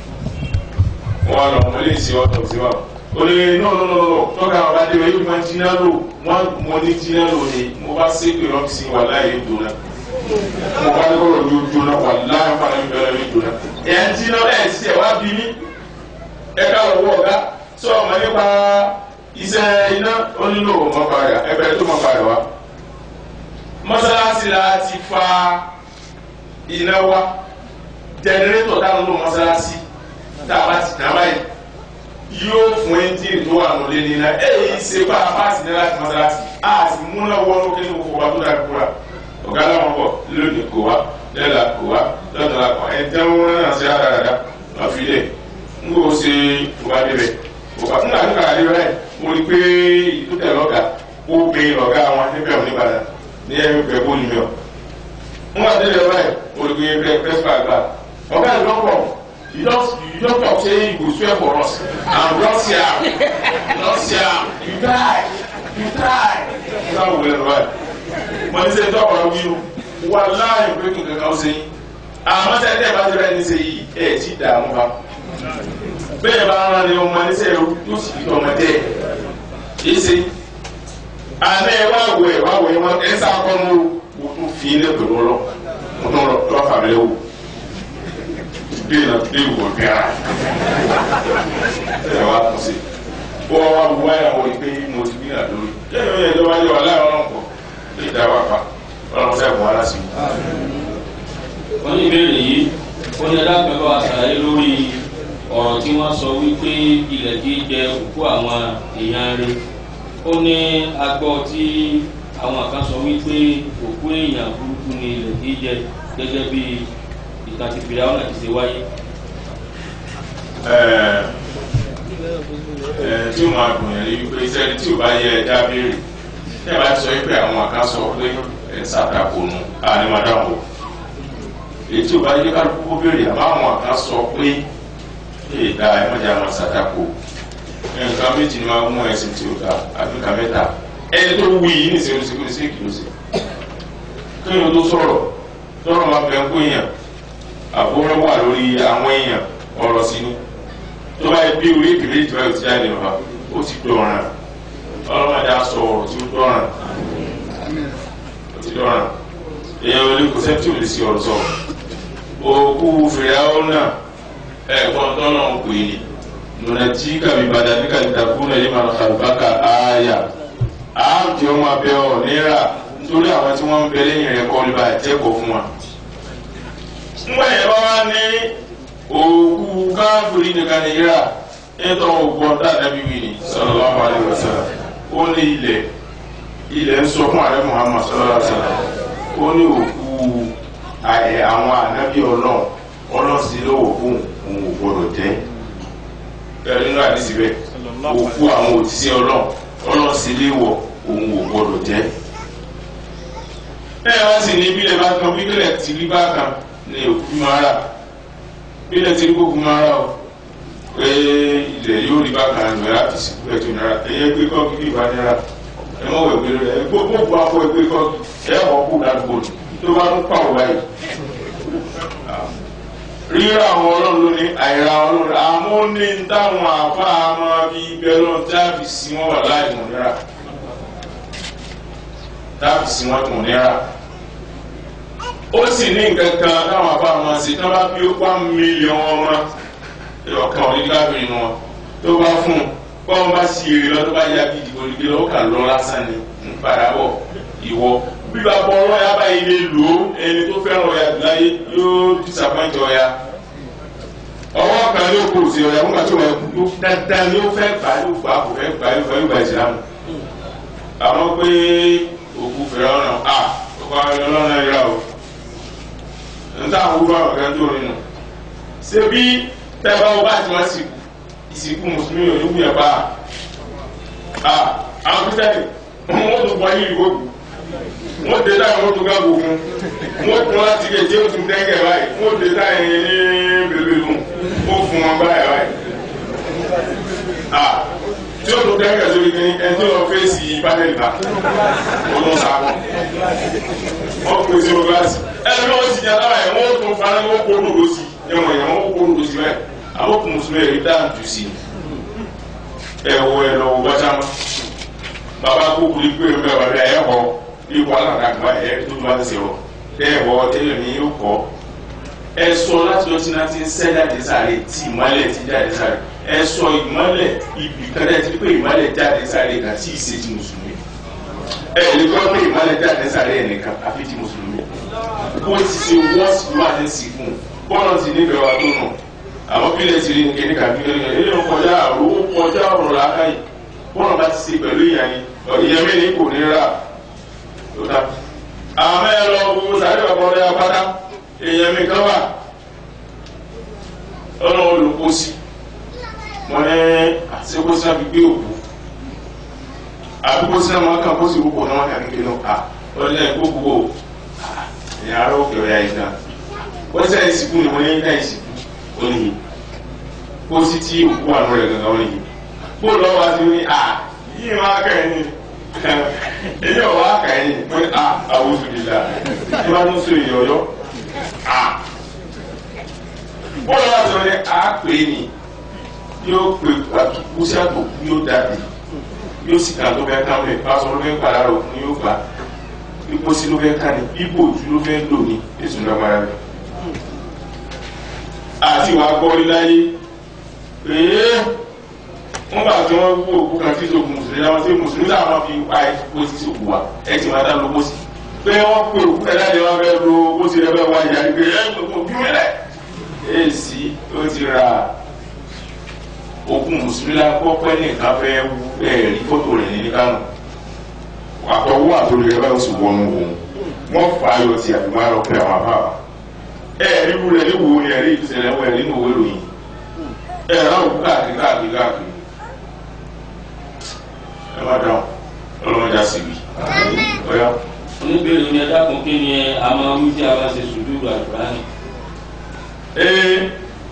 wọn lọ wọn lè ṣe ọtọ sí wa ó lè no no no no tọ́ka ọba dé báyìí wọn jiná lò wọn mo ní jiná lò ní mo bá ṣépè lọ́fíìsì wà láàyè dùnà mo bá lọ́rọ̀ yóò jóná wà láàyè wọn àlẹ́ bẹ̀rẹ̀ yóò jóná ẹ̀ ń jiná ẹ̀ sí ẹ̀ wá bí mi ẹ̀ ká lọ́wọ́ ọ̀gá sọ ọmọ nípa iṣẹ́ iná ó nílò ọmọ padà ẹgbẹ́ tó mọ padà wá mọ́sálásí la ti fa iná wá jẹnẹrétọ̀ táwọn lò mọ́sálásí tá a bá ti dá báyìí yóò fún ẹ́ńjìnì tó wà lólé ní iná èyí ṣe bá a bá ti ní láti mọ́sálásí a sì múná wọ́n kí ní kókó wa tó dáa kúra ọ̀gá làwọn bọ̀ lónìí kò wá lẹ́la kò wá lọ́tọ̀ọ̀la kò ẹ̀ tẹ́ wọ́n náà ṣe àdàdà wọ́n fi lẹ̀ ń kó ṣe wá débẹ̀ òkà fún àdúrà àdúrà ẹ̀ mo rí pé ìtútẹ̀ lọ́gà ó gbé ọ̀gá wọn níbẹ̀ ò ní padà ní ẹ̀rù pẹ̀ bó ni mi ọ̀ ń wá délé ọ̀rẹ́ mo rí pé pẹ̀ pẹ́sìpà gbà ọ̀gá ẹ̀ lọ́pọ̀ you just you just talk say you go swear for us and russia russia you die you die ṣé àwọn wọlé lọ́wọ́ ẹ̀ mo ní sẹ́yìn tọ́kọ̀ lọ́wọ́ yìí wà láàyè pé kí n kankan ṣe yín àmọ́ sẹ́yìn tẹ́ ẹ bá ti rẹ́ ní ṣe yìí ẹ̀ ti dààmú bá bẹ́ẹ̀ bá ń rán ọmọ ẹnisẹ́ yóò sì fi ọmọdé yìí ṣe àná ẹ wá wọ ẹ wá wọ ẹ wọn ẹ sá kọ́ ní o tún fi ilé pẹ̀lú ọlọ mo tún lọ fà mí lẹ́wọ̀ bí iná bí ìwọ bíara ẹ wá tún sí wọ́n wá wọ ẹ wọ ìpè mo ti bí àdórí yẹ́nì ó yẹ ìjọba yẹ wà láì ọlọ́run pọ̀ lè dá wà pa ọlọ́run sẹ́kùn wá lásìkò. wọ́n ní ìbéèrè yìí ó ní ẹ̀dá pẹ̀lú àṣàyè lórí ọ̀rọ̀ tí wọ́n sọ wípé ilẹ̀ kì í jẹ òkú àwọn èèyàn rẹ̀ ó ní agbọ́ tí àwọn kan sọ wípé òkú èèyàn burúkú ni ilẹ̀ kì í jẹ gẹ́gẹ́ bí ìtàn ti fìlà ọ̀nà ti ṣe wáyé. tí ó máa dùn yẹn ni wípé sẹ́ni tí ò bá yẹ ẹja béèrè tí ẹ bá sọ wípé àwọn kan sọ pé ẹ ṣàtàkùn nù ànímọ̀dáwò èyí tí ò bá yẹ kálukú béèrè àmọ́ àwọn kan sọ pé ìdá ẹ̀mọ́jà máa ṣàtàkù nǹkan méjì ni máa mú ẹ̀sìn tí ó ta àbí nǹkan mẹ́ta ẹni tó wí yìí ní ìṣèlú ṣèkúrú sí ìkìlọ̀ sí kéèyàn tó sọ̀rọ̀ tọ́rọ̀ máa bẹ̀ ń kó èèyàn àbúrò wà lórí àwọn èèyàn ọ̀rọ̀ sí ni tó bá yẹ bí orí ìkìlẹ̀ ìtura yóò ti jáde wá ó ti dọ̀ràn ọlọ́mọdé á sọ ọ̀rọ̀ tí ó dọ̀ràn ó ti dọ̀ràn èèyàn olè kò sẹ́ni tí ò lè sí ọ̀rọ̀ sọ òkú fìyàwó náà ẹ̀gbọ́n tọ́nà ń pè ní nùnàjí kàbí badàní kàbí takùnà yìí máa kàlùbákà ááyà áàmì ọmọ abẹ ọ níra nítorí àwọn tí wọ́n ń bẹ lẹ́yìn rẹ̀ kọ́ nípa ìjẹ́kọ̀ọ́ fún wa. ńgbà yẹn bá wá ní òkú káfíìrì nìkan ní yíra nítorí òkú ọ̀dà nàbí wí ni sallallahu alaihi wasallam ó ní ilẹ̀ ilẹ̀ ń sọ fún ààrẹ Muhammad sallallahu alaihi wasallam ó ní òkú àwọn ànábì ọlọ́run ọlọ́sìn lówó fún òun ò gbọdọ̀ jẹ́ bẹ́ẹ̀ nínú àdìsí bẹ́ẹ̀ òkú àwọn òtísí ọlọ́run ọlọ́sìn léwọ̀ òun ò gbọdọ̀ jẹ́. bẹ́ẹ̀ wá sì ní bílẹ̀ bá kan bílẹ̀ tí rí bá kan ní òkú máa rà bílẹ̀ tí rí kókú máa rà o pé ilẹ̀ yóò rí bá kan ní ọ̀rá fi sìnkú ẹ̀tọ́ náírà ẹ̀yẹ pé kọ́ọ̀kì bí ìbá náírà ẹ̀ mọ̀ wẹ̀ pé rẹ̀ gbogbo àpò ẹgbẹ́ kọ́ọ̀kì ẹ̀ wọ́n kú ládùúgbò tó bá ń pàwọ́ báyìí ríra àwọn ọlọ́run ló ní àìra ọlọ́run àmọ́ ní táwọn àfa máa fi ibẹ̀ lọ dábì sí wọn wà láì mọ̀ níra dábì sí wọn mọ̀ níra ó sì ní nǹkan kan táwọn àfa máa ṣe tí wọ́n bá bí ó pa mílíọ̀nù ọmọ ọ̀kan òní kábìrì wọn tó bá fún un bọ́n bá sì èrè lọ tó bá yá bí ìdìbò ìdìbò lọ́wọ́ kà lọ lásán ni ń padà bọ̀ ìwọ bí bá bọ́ ọlọ́yà báyìí lè lò ó ẹni tó fẹ́ràn ọ̀yà láyé yóò disappoint ọ̀yà ọwọ́ kan ló kó sí ọ̀yà fún kàtó ọ̀yà kú dáadáa ni ó fẹ́ gbà yóò gbà kò fẹ́ gbà yóò fẹ́ gbà ìsìlámù àwọn pé òkú fèrè ọ̀nà à ọkọ̀ ọlọ́run náà yà o níta àwọn wúwo àwọn kan tó nínú ṣé bí tẹ́lẹ̀ bá wọ́n bá ti wọ́n sì kú ìsìnkú mùsùlùmí ò ní wúyẹ̀ bá a àwọn kristiani wọ́n tún bọ́ yìí ìwọ́kù wọ́n dé táyà wọ́n tún ká gbogbo wọ́n tún láti lè jẹ́ òtún dẹ́gẹ̀ báyìí wọ́n dé táyà yẹn ní bèbè lù wọ́n fún wọn báyà báyìí a tí ó tún dẹ́gẹ̀ sórí kí ẹni tó lọ fèsì bátẹ́lì bá ó tún sá wọn wọ́n pè sí gíláàsì ẹni bí wọ́n ti jẹ́ táwọn yẹn wọ́n tún fara wọ́n kó lòdò sí ẹ̀wọ̀n yẹn wọ́n kó lòdò sí báyìí àwọn kò mùsùlùmí ẹ̀rí dáàtú sí ẹ̀wọ̀ ẹ̀ lọ́wọ́ bọ́sàmọ́ bàbá kúkú ní pé ẹ̀rọ bàbá ẹ̀ họ ipò alàdàgbà ẹ̀ tó tó bá ti sèrò ẹ̀wọ̀ tẹ́lẹ̀ ní yóò kọ́ ẹ sọ láti lọ sí náà ti ń sẹ́ jáde sáré tí ìmọ̀lẹ̀ ti jáde sáré ẹ sọ ìmọ̀lẹ̀ ibì kan dẹ́ ti pé ìmọ̀lẹ̀ jáde sáré kan tí ì ṣe ti mùsùlùmí ẹ lè gbọ́ pé ìmọ̀lẹ̀ jáde sáré ẹ̀ nìkan àfi ti mùsùlùmí bó ti ṣe wọ́ọ̀sì ló wà ní sìnkún bọ́ọ̀lù ti nífẹ̀ẹ́ wa tó nù àwọn bílẹ̀ ti rí nìkan ní kàbílẹ̀ yẹn ilé ń kọjá àrò ó kọjá ọ̀rọ̀ làákà yìí bọ́ọ̀lù bá ti ṣe pẹ̀lú ìyàn yìí ìyẹn mi ní kò ní rà tó dá. àmọ́ ẹ lọ gbogbo sáré bàbá ọ̀rẹ́ apáta èèyàn mi kan wà ọ̀nà olùkóṣì wọn ní àṣekóṣì náà fi gbé òkú àbíkóṣì náà máa kàn kóṣì púpọ̀ náà wọn kà kékeré náà à ọ̀rẹ́ náà gbogbo ìyàrá ará òkè ọ̀yà yìí náà wọ́n sẹ́yìn ìsìnkú ni wọ́n ní ká ìsìnkú oníyì kó sí tí òkú àánú rẹ̀ gangan oníyì bó lọ́wọ́ àti ní à yìí máa kà ẹ́ ní èyí ọ̀wọ́ àkà ẹ́ ní pé à àwọn oṣù kìlá ní wọ́n tún so èyí ọ̀yọ́ à bó lọ́wọ́ àti ní à pè é ní yóò pè àtúkú sí àtòkú yóò dàbí yóò sì kà ló fẹ́ ká mẹ́ pásọ ló fẹ́ padà rò fún yóò gbà ipò sí ló fẹ́ ká ní bíbò ojú ló fẹ́ lò ní èsùn lọ́gbàrá rẹ̀ àti wàá gbọ́ rí láyé pé wọ́n bá tí wọ́n wú òkú kan tí ìṣòkù mùsùlùmí láwọn tí mùsùlùmí làwọn fi pa epo sí ìṣòkù wa ẹ ti máa dá lóko sí pé wọ́n pe òkú ẹ̀ láti wọ́n fẹ́ lo owó sí ẹ fẹ́ wá ìyá rí pé ẹ ń gbogbo bí mẹ́rẹ̀ èsì ó ti ra òkú mùsùlùmí lápọ̀ pẹ́ nìkan fẹ́ wú ẹ̀rí fótó rẹ̀ ní Kánò àtọwọ́ àtòrí rẹ̀ báyìí ó sì wọnú òun wọ́n fà á yọ ti àbímọ́ àrọ̀ pé àwọn àbá ẹ̀rí wúlẹ̀ ní wo ni ẹ̀rí ìṣẹ̀lẹ̀ wọ̀ ẹ̀rí nínú òwe lòyìn ẹ̀rọ òkú káàkiri káàkiri káàkiri ẹ má dáhùn ọlọ́mọdé àṣìbí ọ̀yá. oníbèrè ni ẹ dákun kí ni a máa wí tí a bá ṣe sùdúrù àlùkùránì. ee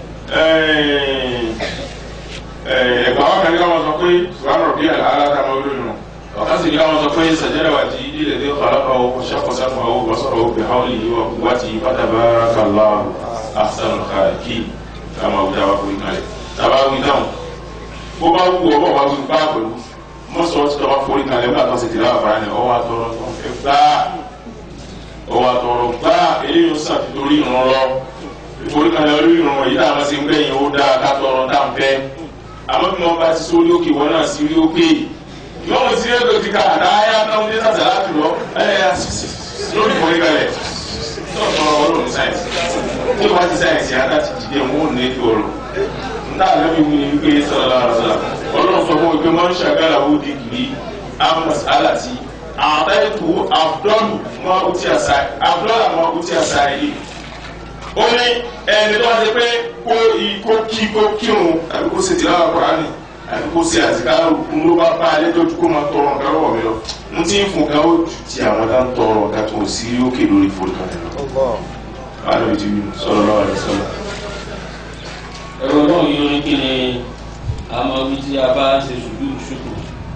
ẹ̀gbà wa kan ní káwọn sọ pé subhanahu rabbi aláta máa wúlò nù ọ̀kan sì ní káwọn sọ pé sàjẹ́rẹ̀ wà tí ilé ìdè kọ̀ọ̀lọ́kọ̀ ọkọ̀ ṣàkóṣàkó àwọn bọ́sọ̀rọ̀ òbí haúlì yìí wà wá ti fatabarakallahu ahsanul khaliqin kama wí dáwà fún ìkàlẹ̀ tàbá wí dáhùn bó bá wù ọ bọ̀ wá wí bá pẹ̀lú mọ́sọ̀ tí tọ́ba forí kalẹ̀ nígbà tó ṣe tìlẹ̀ àfàrà ni ọwọ́ àtọrọ tó ń fẹ́ gbá ọwọ́ àtọrọ gbá eléyìí ó sàtìtorí ìrún lọ forí kalẹ̀ orí ìrún yìí táwọn ṣe ń gbẹ̀yìn ó dáa ká tọrọ tá ń fẹ́ àmọ́ bí wọ́n bá ti sórí òkè wọn náà sí orí òkè yóò mú sí ẹgbẹ́ ti ká àdáyá náà ń dé sàṣà láti lọ lórí forí kalẹ̀ tọrọ ọlọ́run sáyẹ̀nsì tí o bá ti sáyẹ̀nsì adá ti dìde wọn ò ní ètò ọ̀rọ̀ nta lẹbi wuli wípé sọlá ọsọlá Ọlọ́run sọ fún wípé wọn ṣàgàlà wò di kiri amos alati àtàkù abdul mọ uti asa abdul mọ uti asa yìí ó ní ẹni tó wá sí pé kó kó kí kó kírun àbí kó ṣètìlá wà kúránì àbí kó ṣe àzìkárò ń ló bá bá alẹ́ tó kó máa tọrọ nǹkan lọ́wọ́ mi lọ n tí ń fún ká ó ju ti àwọn tá ń tọrọ nǹkan tó sí òkè lórí ìfowópamọ́ lọ. Báwo ni ti wí sọ̀rọ̀ lọ́wọ́ rẹ̀ sọ̀rọ̀ ẹ̀rọ náà yóò ní kí ni a máa wí tí a bá ṣe sùdúrù ṣùkù.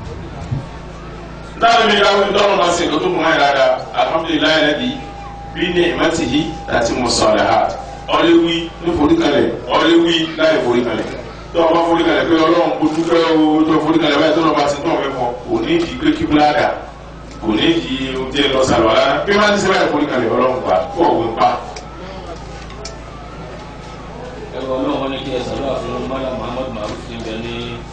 láti mi ká wípé tọ́lọ́ máa ṣe nǹkan tó mú ẹ̀ dáadáa alhamdulilayi lẹ́bi bí ní ìmọ̀tì yìí láti mọ̀ sọ̀rọ̀ ha ọ̀lẹ́ wí ní foríkalẹ̀ ọ̀lẹ́ wí láì foríkalẹ̀ tó o bá foríkalẹ̀ pé ọlọ́run kò dúpẹ́ o tó o foríkalẹ̀ báyìí tó o bá ti tán ọ̀fẹ́ fọ kò ní ìdí pé kí búládà kò ní ìdí oúnjẹ lọ sàlọ̀ rárá bí wọ́n ti ṣe báyìí foríkalẹ̀ ọlọ́run gbà kó òwe pa ẹ̀rọ náà wọ́n ní kí ẹ sàdúrà fún mọ́lá muhammad maruf ti ń bẹ ní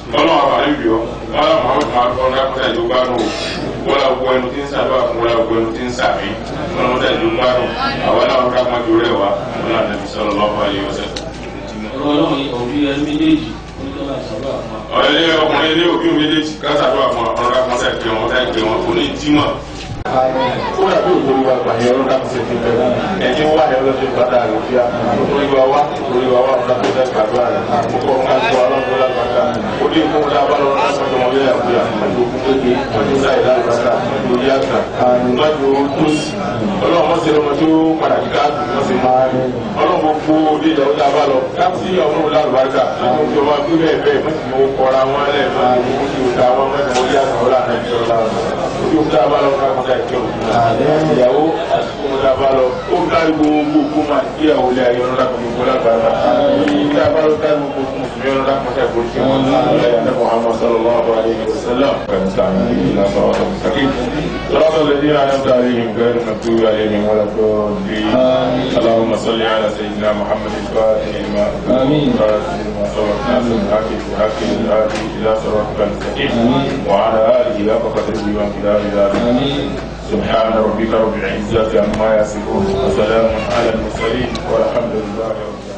ọlọ́run àwọn àlejò yọ wọ́n lọ mọ̀ ọ́n máa fọ́n dákútà ìlú gbádùn o wọ́n lọ gbọ́ ẹnu tí ń sàdúrà fún wọ́n lọ gbọ́ ẹnu tí ń sàmì wọ́n lọ mọ́tà ìlú gbádùn àwọn aláwọ̀ dákúmọ́ ju rẹ̀ wá wọ́n lọ nàbí sọ̀rọ̀ lọ́wọ́ ayé ọ̀sẹ̀. ọ̀rọ̀ ọlọ́run yìí òbí ẹni méjèèjì oníjọba ìṣàlọ́ àfọ̀n. ọ̀rẹ́ ọkùnrin ilé òbí méjèèjì kásàdúrà fún ọ̀rọ̀ dákúmọ́ sẹ̀ pé wọn táì pé wọn kò ní jímọ̀ ó dàbí òkúri wa gbà yẹn ọlọ́dà kò ṣe fi bẹ̀rẹ̀ ẹni wà ní ọlọ́dún gbàdá rẹ̀ fíà òkúri wa wá òkúri wa wá ọ̀dà tó dẹ́ gbàdúrà rẹ̀ àkókò ńlá tó ọlọ́dún lágbàdá ó dé fún ọ̀dà bá lọ́wọ́ láti ọjọ́ wọn lẹ́yà fúyà pẹ̀lú kékeré pẹ̀lú sáì lágbàdá pẹ̀lú yàtà lọ́jọ́ tó sì ọlọ́run wọ́n ṣe lọ́mọ tó padà kíkà wọ́n ṣe máa ní ọlọ́run gbogbo òde ìyàwó tá a bá lọ láti ọmọ òun lálùbáríkà àwọn òjò wa gbé bẹ́ẹ̀ bẹ́ẹ̀ mọ́tì mọ́ kọ́ra wọn lẹ́ẹ̀ máa ní ojú ìta wọn mọ́tì mọ́ yàtà ọlọ́run àti ìjọba ojú ìta bá lọ ká kọjá ìjọ ìyàwó àsìkò ńlá bá lọ ó kárí gbogbo kó máa kí àwọn olè ayé ọlọ́dà kan gbogbo lágbàdá ìta bá lọ kárí gbogbo kó mùsùlùmí ọlọ́dà kan ṣe àgbò tí wọ́n ní ilẹ̀ Muhammad sallallahu alayhi wa sallam kàmísà ìlà sọ̀rọ̀ sàkín صراط الذين أنعمت عليهم غير المغضوب عليهم ولا الضالين اللهم صل على سيدنا محمد الفاتح لما آمين لما سبق ناصر الحق بالحق الهادي إلى صراطك المستقيم وعلى آله حق قدره وامتداد ذلك سبحان ربك رب العزة عما يصفون وسلام على المرسلين والحمد لله رب العالمين